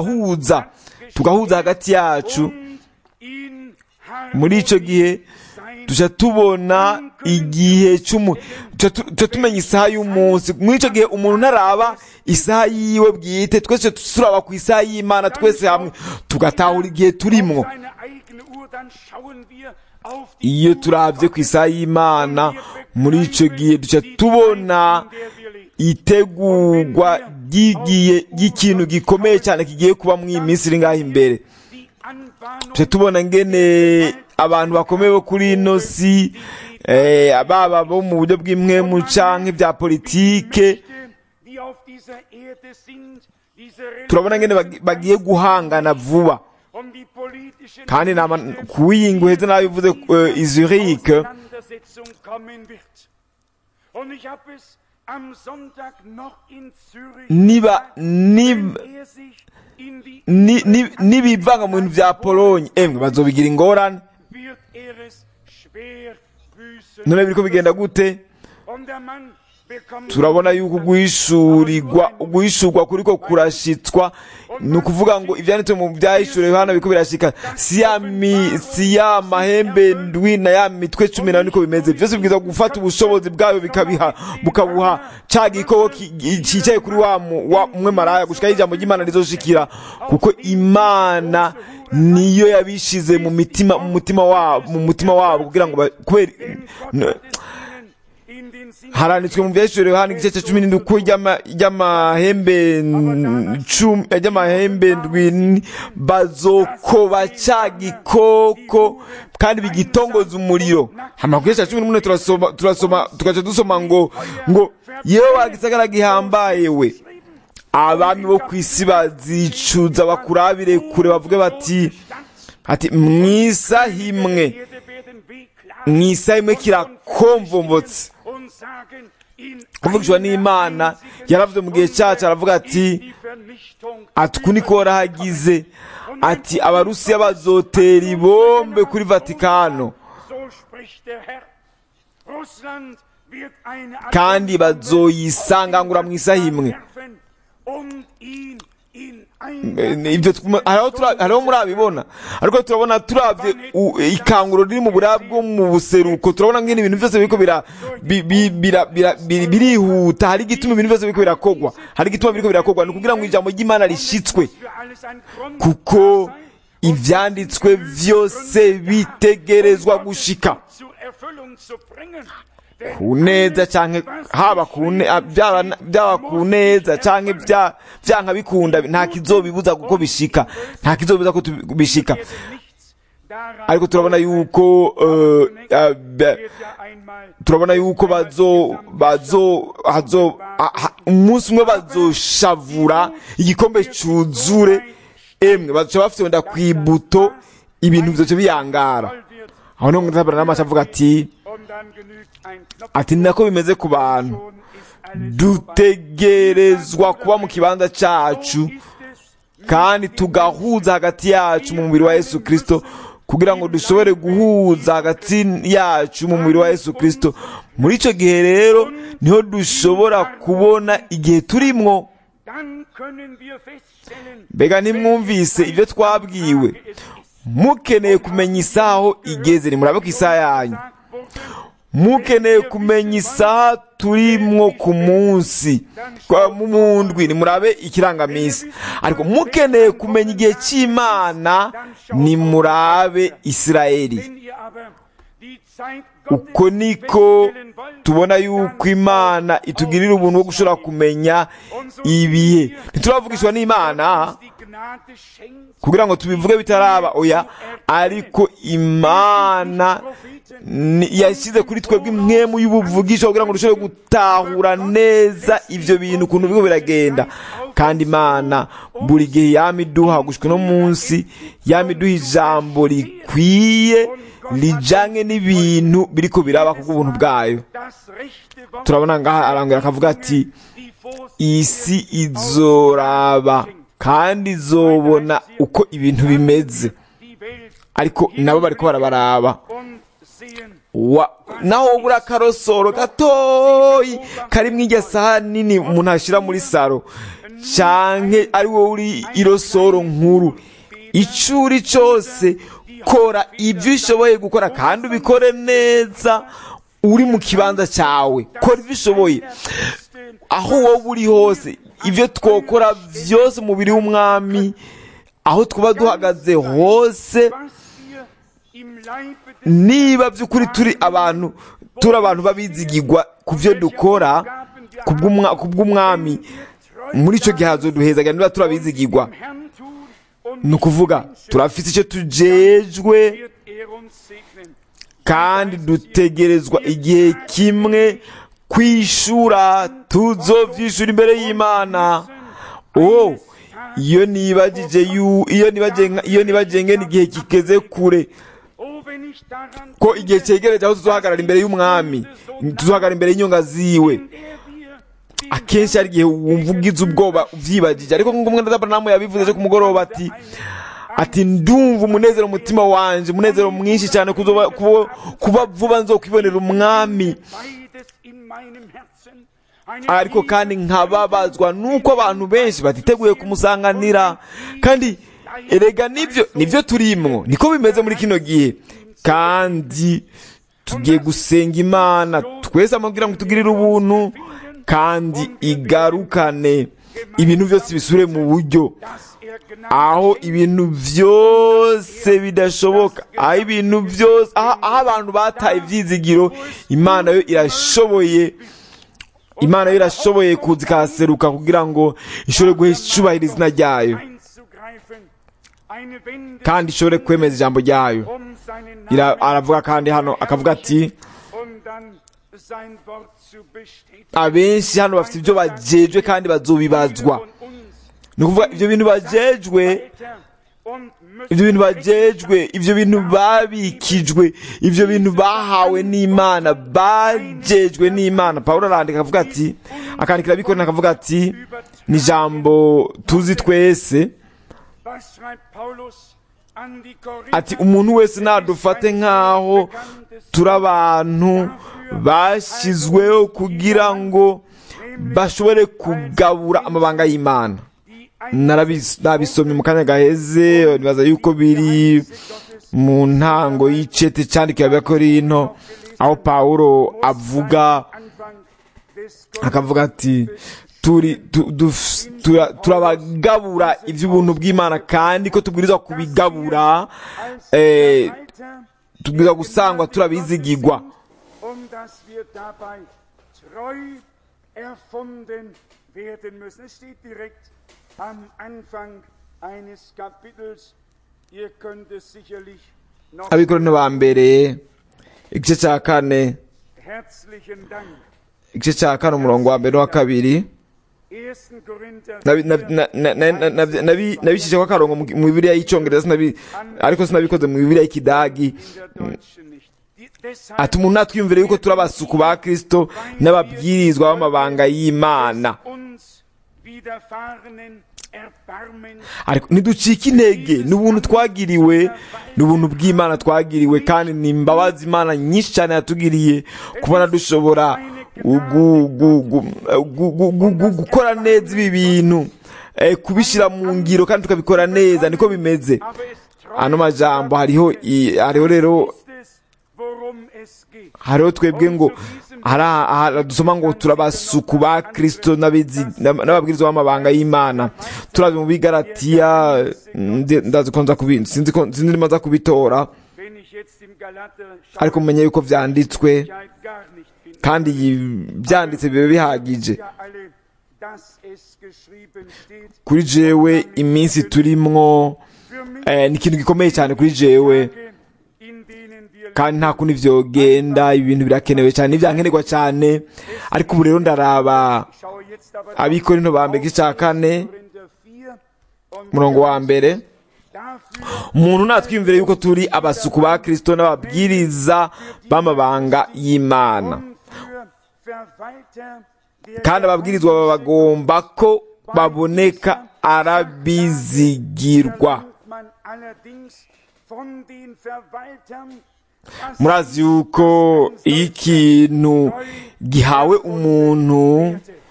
tugahuza tugahuza hagati yacu muri icyo gihe tuca tubona igihe cy'umu tuca tu- tuca tumenya isaha y'umunsi muri icyo gihe umuntu ntaraba isaha yiwe bwite twese turaba ku isaha y'imana twese hamwe tugatahura igihe turimwo seine eigene Uhr, dann schauen wir auf die iyo Uhr turabye ku isaha y'imana muri icyo gihe duca tubona in der wir leben. itegurwa ry'igihe ry'ikintu gikomeye cyane kigiye kuba mu iyi minsi iri ngaho imbere Die Anbahnung tuca tubona ngene abantu bakomeye bo kuri ino si eh, ababa bo mu buryo bw'imwemu canke bya politike die auf dieser Erde sind, diese turabona ngene bagi- bagiye guhangana vuba um die politischen kandi nama kuwiyinga uheze nabivuze uh, izurike Auseinandersetzung kommen wird. Und ich habe es am Sonntag noch in Zürich niba gesagt, niba wenn er sich in die ni- ni- nibivanga mu bintu bya polonye emwe bazobigira ingorane wird er es schwer büßen. none biriko bigenda gute Und der Mann bekommt turabona yuko guhishurirwa guhishurwa kuriko kurashitswa ni ukuvuga ngo ivyanditse mu vyahishuriwe hano biriko birashika si ya mi si ya mahembe ndwi na ya mitwe cumi nayo niko bimeze vyose bibwiza gufata ubushobozi bwayo bikabiha bukabuha ca gikoko ki- cicaye kuri wa mu- wa umwe maraya gushika ijambo ry'imana rizoshikira kuko imana niyo yabishize mu mitima mu mutima wabo mu mutima wabo kugira ngo ba- kubera n- in den Sinn haranditswe mu byahishuriwe hano igice cya cumi n'indwi ko ry'ama- ry'amahembe n- cumi ry'amahembe ndwi bazokoba ca gikoko kandi bigitongoza umuriro hama ku gice cya cumi n'umunani turasoma turasoma tugaca dusoma ngo ngo yewe wagisagara gihambaye we abami bo ku isi bazicuza bakurabire kure bavuge bati ati mwisa himwe Erde werden wehklagen mwisa himwe kirakomvombotse und sagen, in kuvugishwa n'imana yaravuze mu gihe cyacu aravuga ati die Vernichtung ati uku niko warahagize ati abarusiya bazotera ibombe kuri vatikano So spricht der Herr. Russland wird eine kandi bazoyisangangura mu isaha imwe werfen und ihn in Eh, eine ibyo tuma- hariho tura- hariho murabibona ariko turabona turavye u- ikanguro riri mu buraya bwo mu buseruko turabona ngene ibintu byose biriko bira- bi- bi- bira- bira- biri- birihuta hari igituma ibintu byose biriko birakogwa hari igituma biriko birakogwa ni ukugira ngo ijambo ry'imana rishitswe für alles ein Grund kuko ivyanditswe vyose bitegerezwa gushika zur Erfüllung zu bringen. Denn ku neza canke haba ku ne- ah, byaba byaba ku neza canke bya byanka bikunda nta kizobibuza kuko bishika nta kizobibuza ko tubi- bishika werde nichts daran ariko turabona yuko eh, ah, be- wird ja einmal turabona yuko bazo bazo hazo ha- ha- umunsi umwe bazoshavura igikombe cuzure emwe bazoca bafite wenda kwibuto ibintu vyoce biyangara voll wird aho niho ntabara n'amaso avuga ati und dann genügt ein Knopf ati ni nako bimeze ku bantu schon ist alles vorbei. dutegerezwa kuba mu kibanza cacu Ist es kandi tugahuza hagati yacu mu mubiri wa yesu kristo kugira ngo dushobore guhuza hagati yacu mu mubiri wa yesu kristo muri icyo gihe rero niho dushobora kubona igihe turimwo dann können wir feststellen, mbega ntimwumvise ibyo twabwiwe es ist mukeneye kumenya isaha aho igeze nimurabe ku isaha yanyu gesagt worden, mukeneye kumenya isaha turimwo ku munsi kwa mu mu ndwi nimurabe ikirangamisi ariko mukeneye kumenya igihe cy'imana nimurabe isirayeli wenn ihr aber die Zeit uko Gottes niko feststellen wollt, tubona yuko imana itugirira ubuntu bwo gushobora kumenya ibihe ntituravugishwa n'imana die Gnade schenkt, kugira ngo tubivuge bitaraba oya ariko imana ni- yashyize kuri twebwe impwemu y'ubuvugisho kugira ngo dushobore gutahura neza ibyo bintu ukuntu biriko biragenda kandi imana buri gihe yama iduha gushika no munsi yama iduha ijambo rikwiye rijanye n'ibintu biriko biraba kubw'ubuntu bwayo das rechte Wort, turabona ngaha arangira akavuga ati die vor isi izoraba kandi izobona uko ibintu bimeze die Welt ariko nabo bariko barabaraba und sehen, wa naho buri akarosoro gatoyi kari mu irya saha nini umuntu ashyira muri saro canke ari wowe uri irosoro nkuru icuri cose kora ibyo ushoboye gukora kandi ubikore neza uri mu kibanza cyawe kora ibyo ushoboye aho wowe uri hose ibyo twokora byose umubiri w'umwami aho twaba duhagaze hose niba by'ukuri turi abantu turi abantu babizigirwa ku byo dukora ku bw'umwami muri icyo gihe hazoduhezaga niba turabizigirwa ni ukuvuga turafite icyo tujejwe kandi dutegerezwa igihe kimwe kwishura tuzovyishura imbere y'imana oh iyo nibagije iyo nibagenge iyo nibagenge n'igihe kigeze kure ko igihe cyegereje aho tuzohagarara imbere y'umwami tuzohagarara imbere y'inyonga ziwe akenshi hari igihe wumva ugize ubwoba ubyibagije ariko nk'uko umwenda d'aburahamu yabivuze ejo ku mugoroba ati ati ndumva umunezero mu mutima wanjye umunezero mwinshi cyane kuba vuba nzo kwibonera umwami ariko kandi nkababazwa nuko abantu benshi batiteguye kumusanganira kandi erega nibyo nibyo turimwo niko bimeze muri kino gihe kandi tugiye gusenga imana twese amabwira ngo tugirire ubuntu kandi igarukane ibintu byose bisure mu buryo aho ibintu byose bidashoboka aho ibintu byose aho abantu bataye ibyizigiro imana yo irashoboye imana yo irashoboye kuza ikahaseruka kugira ngo ishobore guhishubahira izina ryayo kandi ishobore kwemeza ijambo ryayo aravuga kandi hano akavuga ati abenshi hano bafite ibyo bajejwe kandi bazobibazwa ni ukuvuga ibyo bintu bajejwe ibyo bintu bajejwe ibyo bintu babikijwe ibyo bintu bahawe n'imana bajejwe n'imana paul arandika akavuga ati akandikira abikorera akavuga ati ni ijambo tuzi twese ati umuntu wese nadufate nk'aho turi abantu bashyizweho kugira ngo bashobore kugabura amabanga y'imana nabisomye mu kanya gaheze nibaza yuko biri mu ntango y'icete cyandikiwe abakorino aho pawulo avuga akavuga ati turabagabura iby'ubuntu bw'imana kandi ko tubwirizwa kubigabura tubwirizwa gusangwa turabizigirwa am Anfang eines Kapitels. Ihr könnt es sicherlich noch. abikorano ba mbere igice cya kane Herzlichen Dank. igice cya kane umurongo wa mbere n'uwa kabiri 1. Korinther nabi- nabi- na- na- na- na- nabi- nabi- nabishyizeho akarongo mu mu bibiliya y'icyongereza sinabi- ariko sinabikoze mu bibiliya y'ikidagi in der Deutschen nicht. Die, deshalb ati umuntu natwiyumvire yuko turi abasuku ba kirisito n'ababwirizwa b'amabanga y'imana uns widerfahrenen Erbarmens ariko ntiducike intege ni ubuntu twagiriwe ni ubuntu bw'imana twagiriwe kandi ni imbabazi imana nyinshi cyane yatugiriye kubona dushobora gu- gu- gu- gu- gu- gu- gu- gukora neza ibi bintu eh, kubishyira mu ngiro kandi tukabikora neza niko bimeze aber es ano majambo hariho i- hariho rero ist es, worum es geht. hariho twebwe ngo hari aha dusoma ngo turabasuku ba kirisito n'abizi- n'ab- n'ababwirizwa b'amabanga y'imana turazi mu bigaratiya ndi- ndazi ko nza kubi- sinzi ko sinzi niba nza kubitora Wenn ich jetzt im Galater ariko mumenye yuko byanditswe Sicherheit gar nicht finde. kandi iyi- byanditse biba bihagije Ja alle, dass es geschrieben steht. kuri jewe iminsi turimwo Für mich eh, ni ikintu gikomeye cyane kuri jewe Tage, in denen wir kandi nta kundi vyogenda ibintu birakenewe cyane ivyankenerwa cyane ariko ubu rero ndaraba Ich schaue jetzt aber abikorino ba mbere igice cya kane Korinther 4 und umurongo wa mbere dafür umuntu natwiyumvire yuko turi abasuku ba kirisito n'ababwiriza b'amabanga y'imana und für Verwalter der kandi ababwirizwa baba bagomba ko baboneka arabizigirwa verlangt man allerdings von den Verwaltern, dass murazi yuko iyo ikintu gihawe umuntu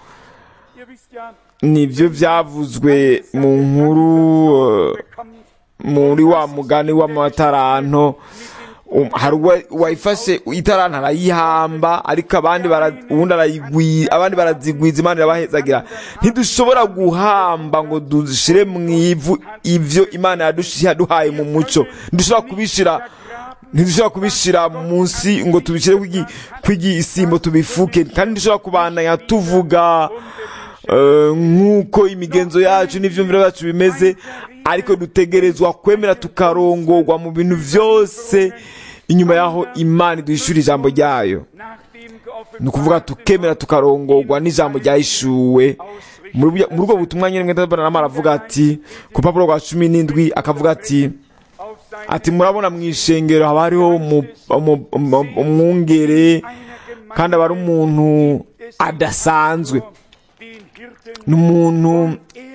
ihr wisst ja, nibyo byavuzwe mu nkuru eh, bekommt muri wa mugani w'amataranto um, hari uwa- uwayifashe itaranto arayihamba ariko abandi bara- uwundi arayigwi abandi barazigwiza imana irabahezagira ntidushobora guhamba ngo dushire mu ivu ivyo imana yadushi- yaduhaye mu muco ntidushobora kubishira ntidushobora kubishira munsi ngo tubishyire kw'igi- kw'igisimbo tubifuke kandi ntidushobora kubandanya tuvuga eh, nk'uko imigenzo yacu n'ivyumviro byacu bimeze ariko dutegerezwa kwemera tukarongorwa mu bintu byose inyuma y'aho imana iduhishura ijambo ryayo ni ukuvuga tukemera tukarongorwa n'ijambo ryahishuwe muri bya- muri ubwo butumwa nyine mwenda nama aravuga ati ku rupapuro rwa cumi n'indwi akavuga ati ati murabona mu ishengero haba hariho umu- umu- umu- umwungere kandi aba ari umuntu adasanzwe ni umuntu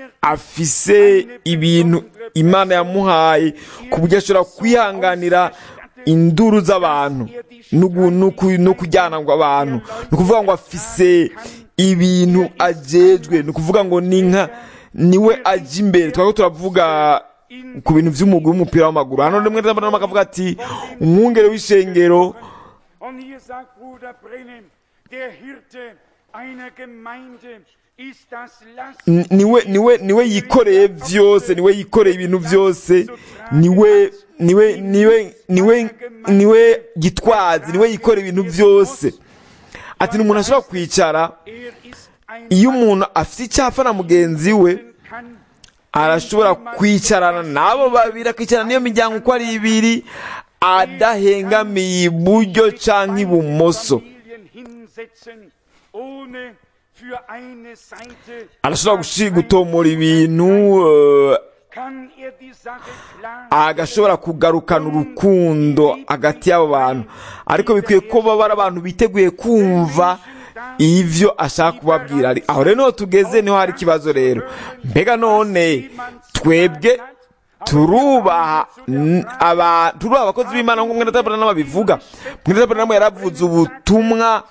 afise ibintu imana yamuhaye ku buryo ashobora kwihanganira induru z'abantu no gu- no ku- no kujyana ngo abantu ni ukuvuga ngo afise ibintu ajejwe ni ukuvuga ngo ni nka niwe ajya imbere twaba turavuga ku bintu by'umugwi w'umupira w'amaguru hano rimwe na rimwe akavuga ati umwungere w'ishengero Und hier sagt Bruder Brennem, der Hirte einer Gemeinde ist das Last. N- niwe niwe niwe yikoreye byose niwe yikoreye ibintu byose niwe niwe niwe niwe niwe gitwazi niwe yikoreye ibintu byose ati ni umuntu ashobora kwicara Er ist ein iyo umuntu afite icyapa na mugenzi we kann arashobora kwicarana n'abo babiri akicarana n'iyo miryango uko ari ibiri adahengamiye iburyo cyangwa ibumoso Familien hinsetzen, ohne für eine Seite arashobora gushi- gutomora ibintu eh, kann er die Sache klar agashobora kugarukana urukundo hagati y'abo bantu ariko bikwiye ko baba ari abantu biteguye kumva ivyo ashaka kubabwira Ari- aho rero niho tugeze niho hari ikibazo rero mbega none twebwe turubaha n- aba turubaha abakozi b'imana nk'uko mwene tabernamu abivuga mwene tabernamu yaravuze ubutumwa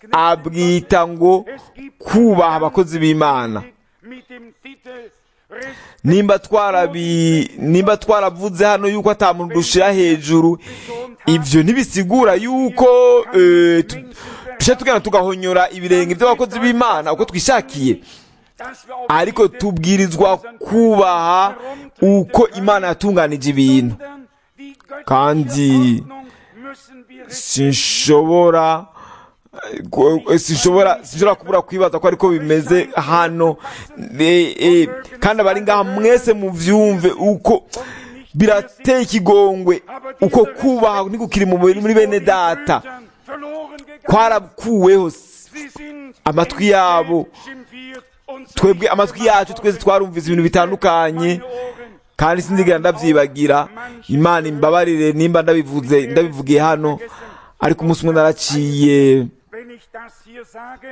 abwita ngo kubaha abakozi b'imana mit dem Titel Respekt nimba twarabi nimba twaravuze hano yuko ata muntu dushira hejuru ivyo ntibisigura yuko eh, tu- tushe tugenda tugahonyora ibirenge by'abakozi b'imana uko twishakiye dass wir auf ariko tubwirizwa kubaha uko imana yatunganije ibintu die göttliche kandi Ordnung müssen wir sinshobora eh, gu- sinshobora sinshobora kubura kwibaza ko ariko bimeze hano Eh, eh, kandi abari ngaha mwese muvyumve uko birateye ikigongwe uko kubaha ntikukiri mu muri muri bene data verloren gegangen. kwarakuweho Sie sind amatwi yabo schimpfiert und twebwe amatwi yacu twese twarumvise ibintu bitandukanye Ohren. kandi sinzigera ndavyibagira imana imbabarire nimba ndabivuze ndabivugiye hano ariko umunsi umwe naraciye Wenn ich das hier sage,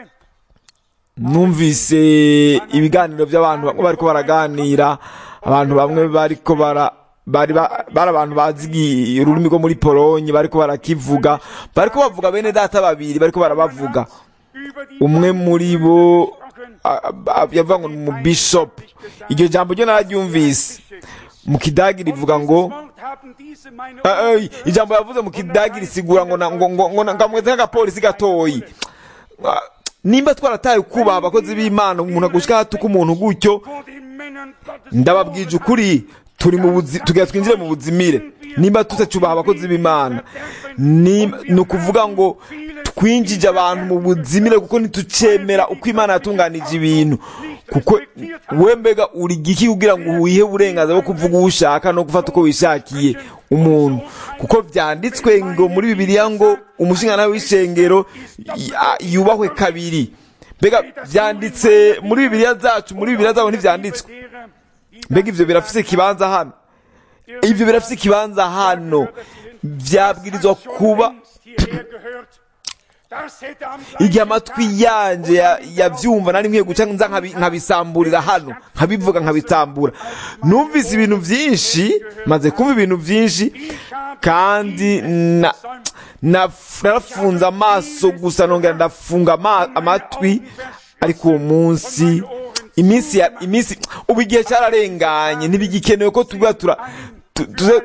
numvise ibiganiro by'abantu bamwe bariko baraganira abantu bamwe bariko bara bari ba- bari abantu bazi igi- ururimi rwo muri polonye bariko barakivuga bariko bavuga bene data babiri bariko barabavuga über die umwe muri bo a- a- yavuga ngo ni umubishopu iryo jambo ryo nararyumvise mu kidagi rivuga ngo Wort haben diese meine Eh, eh, ijambo yavuze mu kidagi risigura ngo na- ngo ngo ngo ngamweze nk'agapolisi gatoyi Ah, nimba twarataye kubaha abakozi b'imana umuntu agushika hatuka umuntu gutyo vor den Männern Gottes ndababwije ukuri turi mu buzi tugira twinjire mu buzimire nimba tutacubaha abakozi b'imana ni ni ukuvuga ngo twinjije abantu mu buzimire kuko ntitucemera uko imana yatunganije ibintu kuko we mbega uri giki kugira ngo wihe uburenganzira bwo kuvuga uwo ushaka no gufata uko wishakiye umuntu kuko byanditswe ngo muri bibiliya ngo umushinga w'ishengero ya- yubahwe kabiri mbega byanditse muri bibiliya zacu muri bibiliya zabo ntibyanditswe derer, die mbega ivyo birafise ikibanza hano ivyo birafise ikibanza hano vyabwirizwa kuba längst hierher gehört. Das hätte am igihe amatwi yanje ya- yavyumva nari nkwiye guca nza nkabi- nkabisamburira hano nkabivuga nkabitambura numvise ibintu vyinshi maze kumva ibintu vyinshi kandi na naf- narafunze amaso gusa nongera ndafunga ama- amatwi ariko uwo munsi iminsi ya iminsi ubu igihe cyararenganye ntibigikenewe ko tuba tura tu- tuze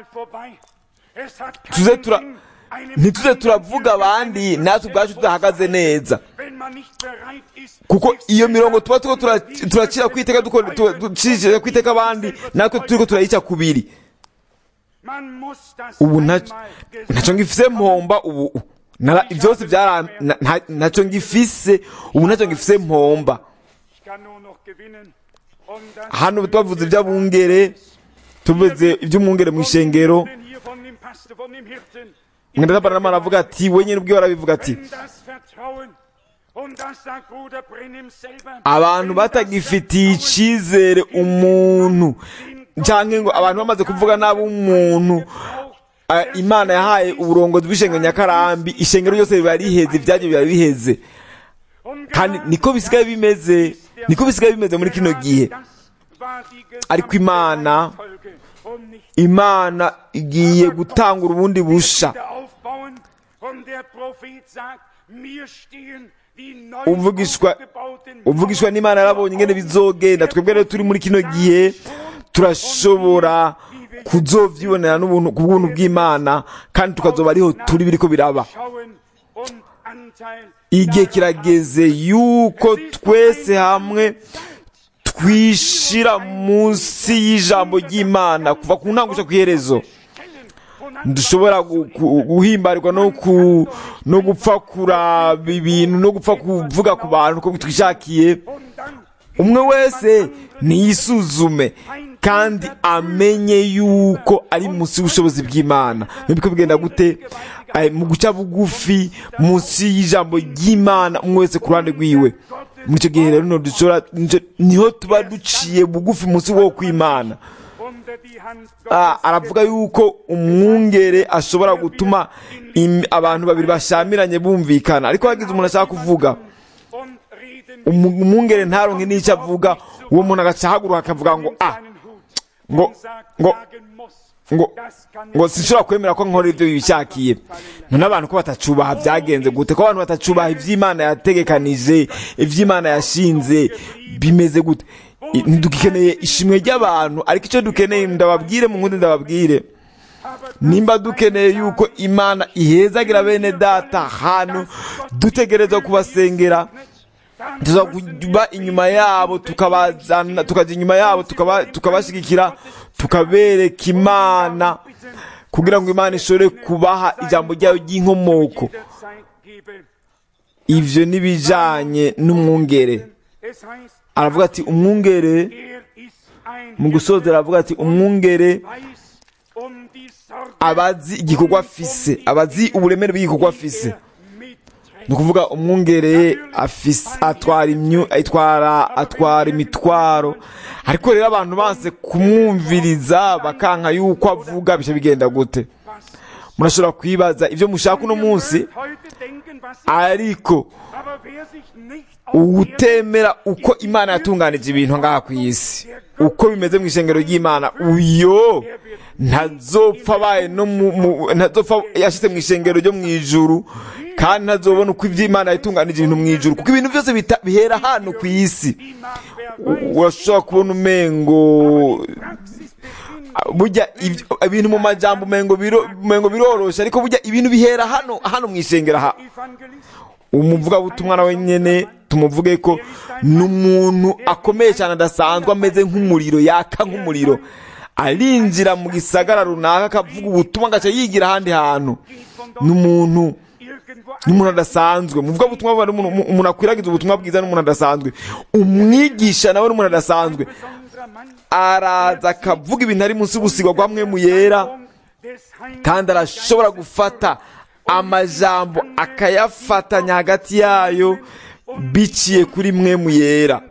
tuze tura ntituze turavuga abandi natwe ubwacu tudahagaze neza kuko iyo mirongo tuba turiko tura- turacira ku iteka duko- tu- ducishije ku iteka abandi natwe turiko turayica kubiri ubu ntac- ntacyo ngifise mpomba ubu Nara- byose byara na- nta- ntacyo ngifise ubu ntacyo ngifise mpomba hano tubavuze iby'abungere tuvuze iby'umwungere mu ishengero mwenda aravuga ati we nyine ubwiwe arabivuga ati abantu batagifitiye icyizere umuntu cyangwa ngo abantu bamaze kuvuga nabi umuntu ah, imana yahaye uburongozi bw'ishengero nyakarambi ishengero ryose riba riheze ibyagiye biba biheze kandi niko bisigaye bimeze niko bisigaye bimeze muri kino gihe ariko imana imana igiye gutanga urubundi busha uvugishwa uvugishwa n'imana yarabonye ingene bizogenda twebwe rero turi muri kino gihe turashobora kuzovyibonera n'ubuntu ku bw'ubuntu bw'imana kandi tukazoba ariho turi biriko biraba igihe kirageze yuko twese hamwe twishira munsi y'ijambo ry'imana kuva ku ntango gushika ku iherezo dushobora gu- gu- guhimbarirwa no ku no gupfa kuraba ibintu no gupfa kuvuga ku bantu uko twishakiye umwe wese niyisuzume kandi amenye yuko ari munsi y'ubushobozi bw'imana nibiko bigenda gute Eh, mu guca bugufi munsi y'ijambo ry'imana umwe wese ku ruhande rwiwe muri icyo gihe rero niho dushobora nico- niho tuba duciye bugufi munsi wo kw'imana Ah, aravuga yuko umwungere ashobora gutuma im- abantu babiri bashamiranye bumvikana ariko hagize umuntu ashaka kuvuga umu- umwungere ntaronke n'icyo avuga uwo muntu agaca ahaguruka akavuga ngo ah ngo ngo ngo ngo sinshobora kwemera ko nkora ibyo bishakiye none abantu ko batacubaha byagenze gute ko abantu batacubaha iby'imana yategekanije iby'imana yashinze bimeze gute I- ntidukeneye ishimwe ry'abantu ariko icyo dukeneye ndababwire mu nkundi ndababwire nimba dukeneye yuko imana ihezagira bene data hano dutegerezwa kubasengera tuza kuba inyuma yabo tukabazana tukajya inyuma yabo tukaba- tukabashyigikira tukabereka imana kugira ngo imana ishobore kubaha ijambo ryayo ry'inkomoko ivyo n'ibijanye n'umwungere aravuga ati umwungere mu gusozera aravuga ati umwungere abazi igikorwa afise abazi uburemere bw'igikorwa afise ni ukuvuga umwungere afise atwara imyu atwara atwara imitwaro ariko rero abantu banse kumwumviriza bakanka yuko avuga bice bigenda gute murashobora kwibaza ibyo mushaka uno munsi ariko uwutemera uko imana yatunganije ibintu ngaha ku isi uko bimeze mu ishengero ry'imana uyo ntazopfa abaye no mu- mu- ntazopfa yashyize mu ishengero ryo mu ijuru kandi ntazobona uko iby'imana yatunganije ibintu mu ijuru kuko ibintu byose bita- bihera hano ku isi U- urashobora kubona umengo burya ibyo- ibintu mu majambo umengo biro- umengo biroroshe ariko burya ibintu bihera hano hano mu ishengero aha umuvugabutumwa nawe nyene tumuvuge ko ni umuntu akomeye cyane adasanzwe ameze nk'umuriro yaka nk'umuriro arinjira mu gisagara runaka akavuga ubutumwa agaca yigira ahandi hantu ni umuntu ni umuntu adasanzwe muvuga ubutumwa buba ari umuntu umuntu akwiragiza ubutumwa bwiza n'umuntu adasanzwe umwigisha nawe n'umuntu adasanzwe araza akavuga ibintu ari munsi y'ubusigwa bwa mwe mu yera kandi arashobora gufata amajambo akayafatanya hagati yayo biciye kuri mwe mu yera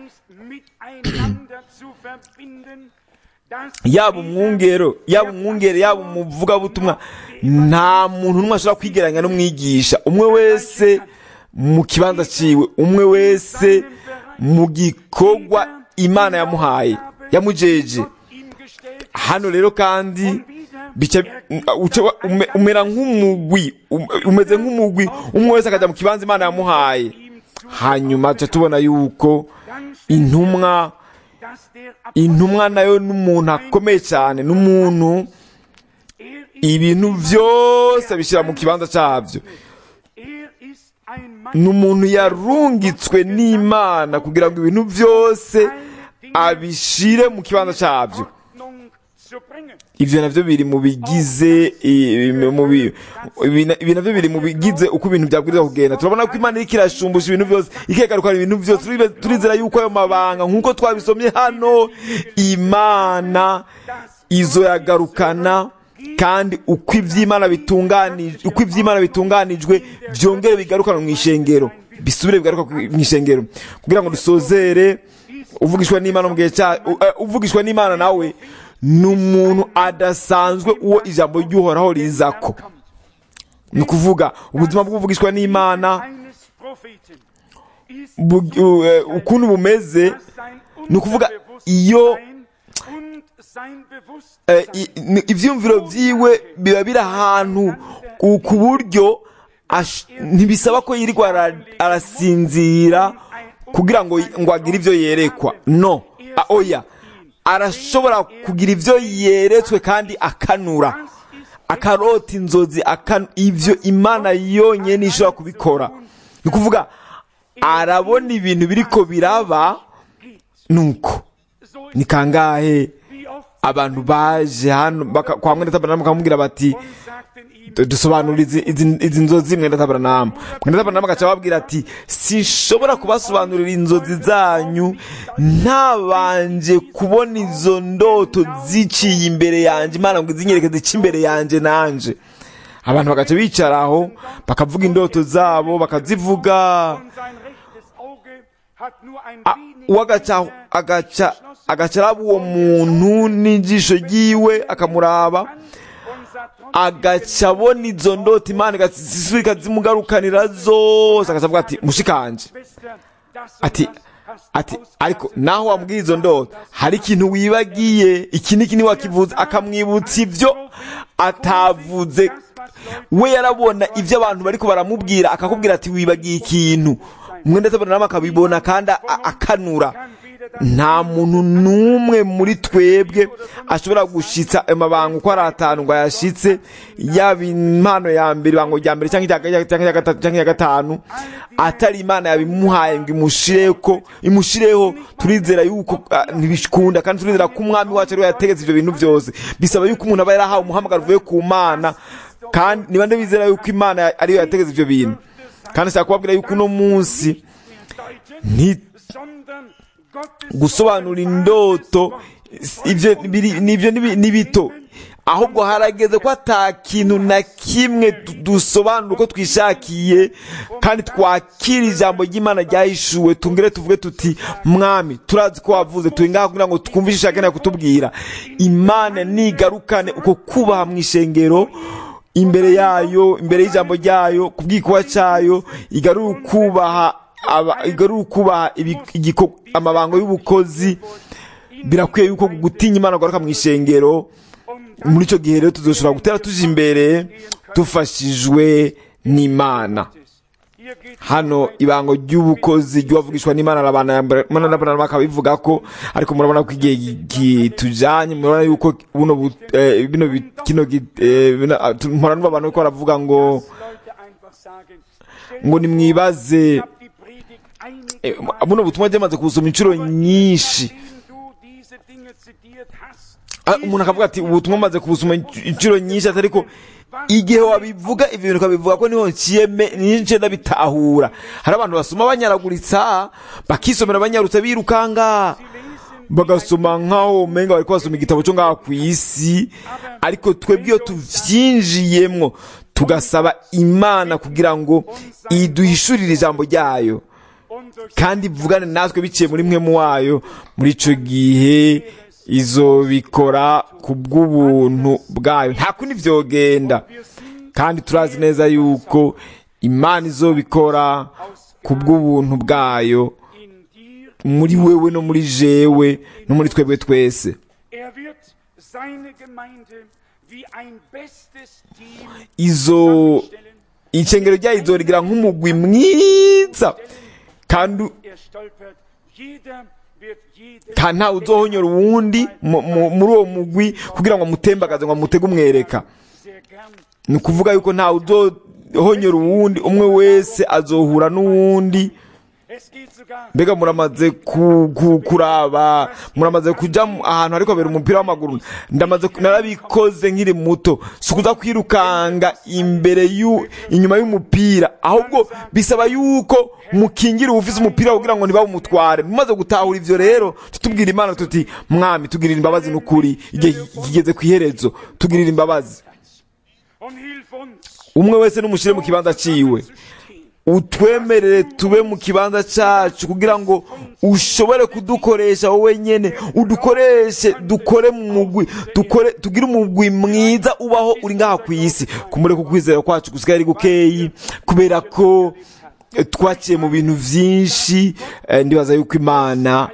yaba umwungero yaba umwungere yaba umuvugabutumwa nta muntu n'umwe ashobora kwigeranya n'umwigisha umwe wese mu kibanza ciwe umwe wese mu gikorwa imana yamuhaye yamujeje hano rero kandi bica uca- ume- umera nk'umugwi um- umeze nk'umugwi umwe wese akajya mu kibanza imana yamuhaye hanyuma tuca tubona yuko intumwa dass der intumwa nayo n'umuntu akomeye cyane n'umuntu er ist, ibintu byose abishyira mu kibanza cyabyo er ist ein Mann, ni umuntu yarungitswe n'imana kugira ngo ibintu byose abishyire mu kibanza cyabyo Ordnung zu bringen. ibyo nabyo biri mu bigize i- mu bi- ibi na- ibi nabyo biri mu bigize uko ibintu byabwiriza kugenda turabona ko imana iriko irashumbusha ibintu byose ikegarukana ibintu byose Turibe- turizera yuko ayo mabanga nk'uko twabisomye hano imana izoyagarukana kandi uko iby'imana bitunganijwe uko iby'imana bitunganijwe byongere bigarukana mu ishengero bisubire bigaruka ku- mu ishengero kugira ngo dusozere uvugishwa n'imana mu gihe cya u- eh, uvugishwa n'imana nawe ni umuntu adasanzwe uwo ijambo ry'uhoraho rizako ni ukuvuga ubuzima bw'uvugishwa n'imana Eines Propheten ist bu- u- eh, ukuntu bumeze sein ni ukuvuga iyo Unterbewusstsein und sein eh, Bewusstsein i- ni- ivyumviro vyiwe biba biri ahantu ku ku buryo ash- ntibisaba ko yirirwa ara- arasinzira kugira ngo ngo agire ivyo yerekwa no a- oya arashobora kugira ivyo yeretswe kandi akanura akarota inzozi akan- ivyo imana yonyene ishobora kubikora ni ukuvuga arabona ibintu biriko biraba nuko so ni kangahe wie oft abantu baje hano baka- kwa mwene tabernamu bakamubwira bati und sagten ihm, "Du- dusobanura izi, izi, izi nzozi mwene tabernamu mwene tabernamu agaca ababwira ati sinshobora kubasobanurira inzozi zanyu ntabanje kubona izo ndoto ziciye imbere yanjye imana ngo izinyereke zice imbere yanjye nanje abantu bagaca bicara aho bakavuga indoto zabo bakazivuga und sein rechtes Auge hat nur ein A- wenig uwo agaca agaca agaca araba uwo muntu n'ijisho ryiwe akamuraba und sah trotzdem agaca abona izo ndoto imana igasisura ikazimugarukanira zose agaca avuga ati mushikanje Schwester, das und ati das hast du ati ariko ausgelassen. naho wambwiye izo ndoto hari ikintu wibagiye iki n'iki ntiwakivuze akamwibutsa ibyo atavuze we yarabona ibyo abantu bariko baramubwira akakubwira ati wibagiye ikintu mwenda tabona akabibona kandi a- akanura nta muntu n'umwe muri twebwe ashobora gushitsa ayo mabanga uko ari atanu ngo ayashitse yaba impano ya mbere ibango rya mbere cyangwa irya- cyangwa irya gatatu cyangwa irya gatanu atari imana yabimuhaye ngo imushireko imushireho turizera yuko ah, ntibikunda kandi turizera ko umwami wacu ariwe yategetse ibyo bintu byose bisaba yuko umuntu aba yarahawe umuhamagaro uvuye ku mana kandi niba ndabizera yuko imana ariyo yategetse ibyo bintu kandi nshaka kubabwira yuko uno munsi nti sondern Gottes gusobanura indoto ibyo biri- nibyo ni ni bito ahubwo harageze ko ata kintu na kimwe du- dusobanura uko twishakiye kandi twakira ijambo ry'imana ryahishuwe tungere tuvuge tuti mwami turazi ko wavuze turi ngaha kugira ngo twumve icyo ushaka kutubwira imana nigarukane uko kubaha mu ishengero imbere yayo imbere y'ijambo ryayo ku bwikuba cyayo igarura ukubaha aba- igarura ukubaha ibi- igiko- amabango y'ubukozi birakwiye yuko gutinya imana garuka mu ishengero muri icyo gihe rero tuzoshobora gutera tuje imbere dufashijwe n'imana Hier geht hano ibango ry'ubukozi ry'uwavugishwa n'imana n'abana bakabivuga ko ariko murabona ko igihe kitujanye murabona yuko buno bu- eh, bino bi- kino gi- eh, bino- ah, tu- mpora numva abantu ko baravuga ngo Leute einfach sagen, ngo nimwibaze ich hab die Predigt einige eh, Male, buno butumwa ryamaze kubusoma inshuro nyinshi nachdem du diese Dinge zitiert hast, Ah, umuntu akavuga ati ubutumwa maze kubusoma inc- inshuro nyinshi ati ariko igihe wabivuga ibyo bintu ukabivuga ko niho nciyeme niho ndabitahura hari abantu basoma banyaraguritsa bakisomera banyarutsa birukanga bagasoma nk'aho umenga bari basoma igitabo cyo ngaha ku isi ariko twebwe iyo tuvyinjiyemwo tugasaba imana kugira ngo iduhishurire ijambo ryayo und durch kandi ivugane natwe biciye muri mwe mu wayo muri icyo gihe izobikora ku bw'ubuntu bwayo nta kundi vyogenda wir sind kandi turazi neza yuko imana izobikora ku bw'ubuntu bwayo in dir, muri wewe no muri jewe no muri twebwe twese er wird seine Gemeinde wie ein bestes Team izo stellen. icengero ryayo izorigira nk'umugwi mwiza kandi Er stolpert, jeder wird jeder kandi ntawe uzohonyora uwundi mu- mu- muri uwo mugwi kugira ngo amutembagaze ngo amutege umwereka sehr gern ni ukuvuga yuko ntawe uzohonyora uwundi umwe wese azohura n'uwundi Es geht sogar mbega muramaze ku, ku, kuraba muramaze kuja mu- ahantu hariko habera umupira w'amaguru ndamaze ku- narabikoze nkiri muto si ukuza kwirukanga imbere yu inyuma y'umupira ahubwo bisaba yuko mukingira uwufise umupira kugira ngo ntibawumutware mumaze gutahura ivyo rero tutubwira imana tuti mwami tugirira imbabazi n'ukuri igihe kigeze ku iherezo tugirira imbabazi und hilf uns umwe wese n'umushire mu kibanza ciwe zu stehen. utwemerere tube mu kibanza cyacu kugira ngo ushobore kudukoresha wowe nyene udukoreshe dukore mu mugwi dukore tugire umugwi mwiza ubaho uri ngaha ku isi kumureka ukwizera kwacu gusigaye ari gukeyi kubera ko eh, twaciye mu bintu vyinshi eh, ndibaza yuko imana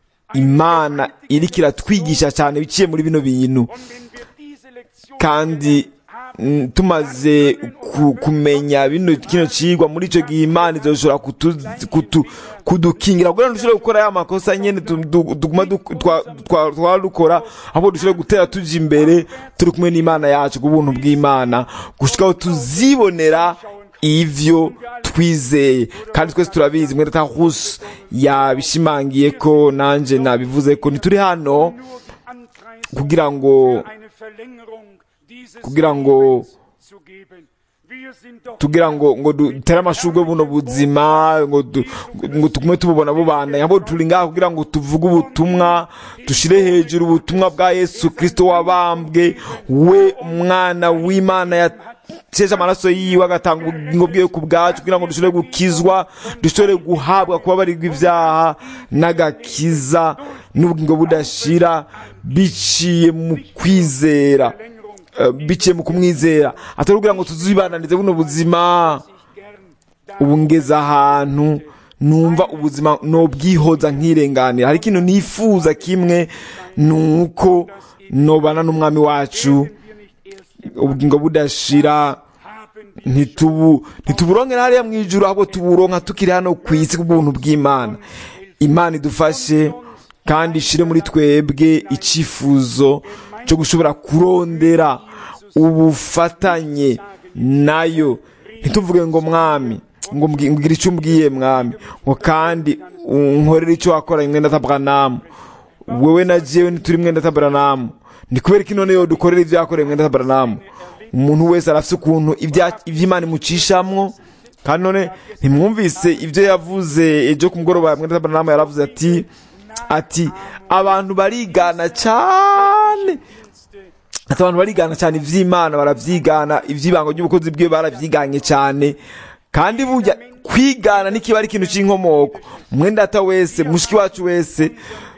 imana iriko iratwigisha cyane biciye muri bino bintu Und wenn wir diese Lektion kandi mm, tumaze ku- kumenya bino kino cigwa muri ico gihe imana izoshobora kutu- kutu- kudukingira kugira ngo dushobore gukora ya makosa nyene tu- du- tuguma du- twa- twa- twara dukora ahubwo dushobore gutera tuja imbere turi kumwe n'imana yacu ku buntu bw'imana gushikaho tuzibonera ivyo twizeye kandi twese turabizi mwene tahus yabishimangiye ko nanje nabivuze ko ntituri hano nur ankreisen, kugira ngo für eine Verlängerung dieses kugira ngo Lebens zu geben. Wir sind doch tugira ngo ngo dutere amashurwe buno buzima ngo du- ngo tugume tububona bubandanya ahubwo turi ngaha kugira ngo tuvuge ubutumwa dushire hejuru ubutumwa bwa yesu kristo wabambwe we umwana w'imana yateshe amaraso yiwe agatanga ubugingo bwiwe ku bwacu kugira ngo dushobore gukizwa dushobore guhabwa kubabarirwa ibyaha n'agakiza n'ubugingo budashira biciye mu kwizera Eh, biciye mu kumwizera atari kugira ngo tuzibananize buno buzima gern ubu ngeze ahantu numva ubuzima nobwihoza nkirenganira hari ikintu nifuza kimwe ni uko nobana n'umwami wacu wir nicht erst ubugingo budashira haben ntitubu ntituburonkera hariya mu ijuru ahubwo tuburonka tukiri hano ku isi kubw'ubuntu bw'imana imana idufashe kandi ishire muri twebwe icyifuzo cyo gushobora kurondera ubufatanye nayo ntituvuge ngo mwami ngo mbwi- mbwira icyo umbwiye mwami ngo kandi unkorere icyo wakoranye mwenda tabranamu wewe na jewe ntituri mwenda tabranamu ni kubera ko none yo dukorera ibyo yakoreye mwenda tabranamu umuntu wese arafite ukuntu ibya- iby'imana imucishamwo kandi none ntimwumvise ibyo yavuze ejo ku mugoroba mwenda tabranamu yaravuze ati ati abantu barigana cyane ati abantu barigana cyane iby'imana barabyigana iby'ibango ry'ubukozi bwe barabyiganye cyane kandi burya kwigana ntikiba ari ikintu cy'inkomoko mwendata wese mushiki wacu wese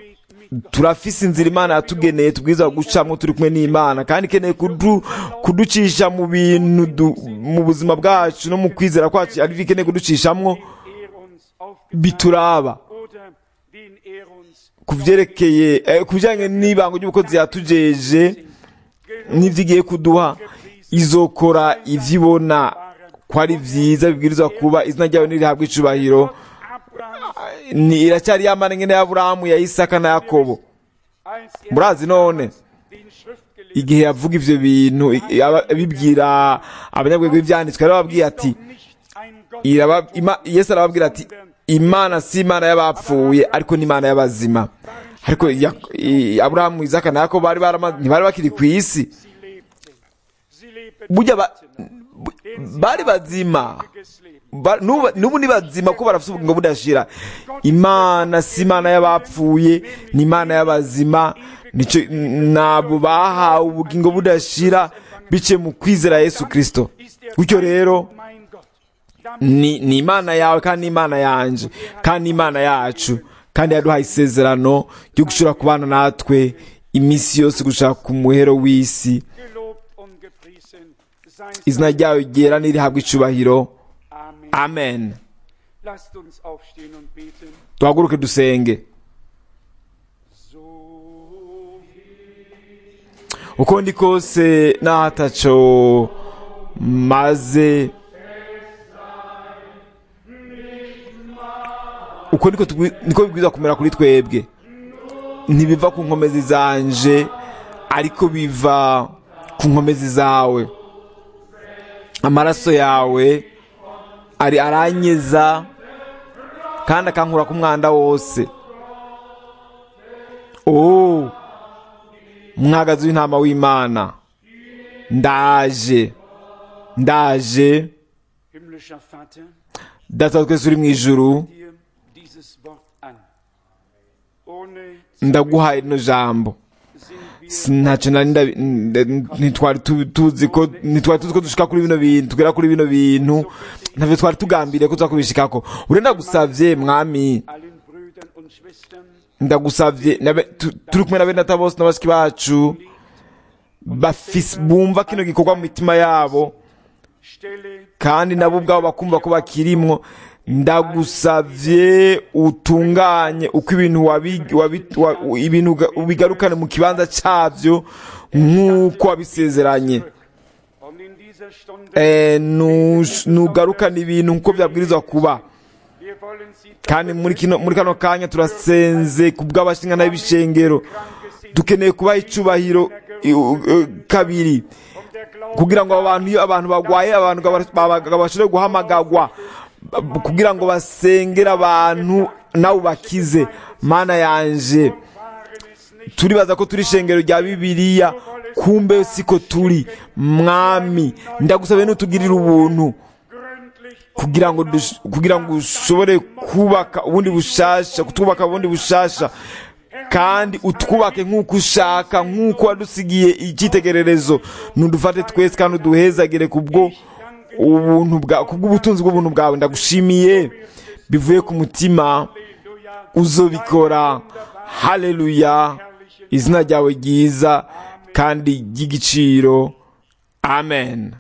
turafise inzira imana yatugeneye tubwiza gucamo turi kumwe n'imana kandi ikeneye kudu, kuducisha mu bintu du, mu buzima bwacu no mu kwizera kwacu ariko ikeneye kuducishamwo er uns auf bituraba oder den er uns ku byerekeye eh, ku bijyanye n'ibango ry'ubukozi yatujeje n'ibyo igiye kuduha izokora ibyo ibona ko ari byiza bibwirizwa kuba izina ryawe nirihabwa icubahiro Abraham ni iracyari yamana nkene ya Aburahamu ya Isaka na Yakobo als er murazi none den Schriftgelehrten igihe yavuga ivyo bintu i- aba- abibwira abanyabwenge b'ivyanditswe yarababwiye ati nicht ein Gott iraba- ima- yesu arababwira ati imana si imana y'abapfuye ariko ni imana y'abazima ariko Ya- i- aburahamu isaka na yakobo bari barama- ntibari bakiri ku isi sie lebten. Sie lebten burya ba- bu- bari bazima ewiges Leben. Ba- nubu nubu ni bazima ko barafite ubugingo budashira imana si imana y'abapfuye ni imana y'abazima nico nabo bahawe ubugingo budashira biciye mu kwizera yesu kristo Ist er gutyo rero mein Gott. Damit ni, ni imana yawe kandi ni imana yanje kandi ni imana yacu kandi yaduhaye isezerano ryo gushobora kubana natwe iminsi yose gushaka ku muhero w'isi gelobt und gepriesen sei izina ryawe ryera nirihabwa icubahiro Amen. amen Lasst uns aufstehen und beten. duhaguruke dusenge So uko ndi kose n'ahataco maze uko niko tugwi- niko bibwirizwa kumera kuri twebwe ntibiva ku nkomezi zanje ariko biva ku nkomezi zawe amaraso yawe ari aranyeza kandi akankura ku mwanda wose oh mwagazi w'intama w'imana ndaje ndaje Himmlischer Vater, data wa twese uri mu ijuru dir dieses Wort an. Ohne ndaguhaye rino jambo sind wir Si- ntacyo nari ndabi- n- ntitwari tu- tuzi ko ntitwari tuzi ko dushika kuri bino bintu tugera kuri bino bintu ntavyo twari tugambiriye ko tuzakubishikako ure ndagusavye mwami allen Brüdern und Schwestern ndagusavye nabe- tu- turi kumwe na bene data bose n'abashiki bacu bafise bumva kino gikorwa mu mitima yabo stelle kandi nabo ubwabo bakumva ko bakirimwo ndagusavye utunganye uko ibintu wabi- wabi- wa- ibintu uga- ubigarukane mu kibanza cyavyo nk'uko wabisezeranye und in dieser Stunde Eh, nush- nugarukane ibintu nk'uko byabwirizwa kuba wir wollen sie kandi muri kino muri kano kanya turasenze ku bw'abashingana b'ibishengero dukeneye kubaha icubahiro i- u- u- kabiri um der Glaube kugira ngo abantu iyo abantu bagwaye abantu gaba- gaba- bashobore guhamagagwa b- kugira ngo basengere abantu nawe bakize mana yanje waren es nicht turibaza ko turi ishengero rya bibiliya kumbe siko turi mwami ndagusabe nutugirire ubuntu gründlich kugira ngo dush- kugira ngo ushobore kubaka ubundi bushasha kutwubaka ubundi bushasha kandi utwubake nk'uko ushaka nk'uko wadusigiye icyitegererezo nudufate twese kandi uduhezagire kubwo ubuntu bwa kubw'ubutunzi bw'ubuntu bwawe ndagushimiye bivuye ku mutima uzobikora haleluya izina ryawe ryiza kandi ry'igiciro amen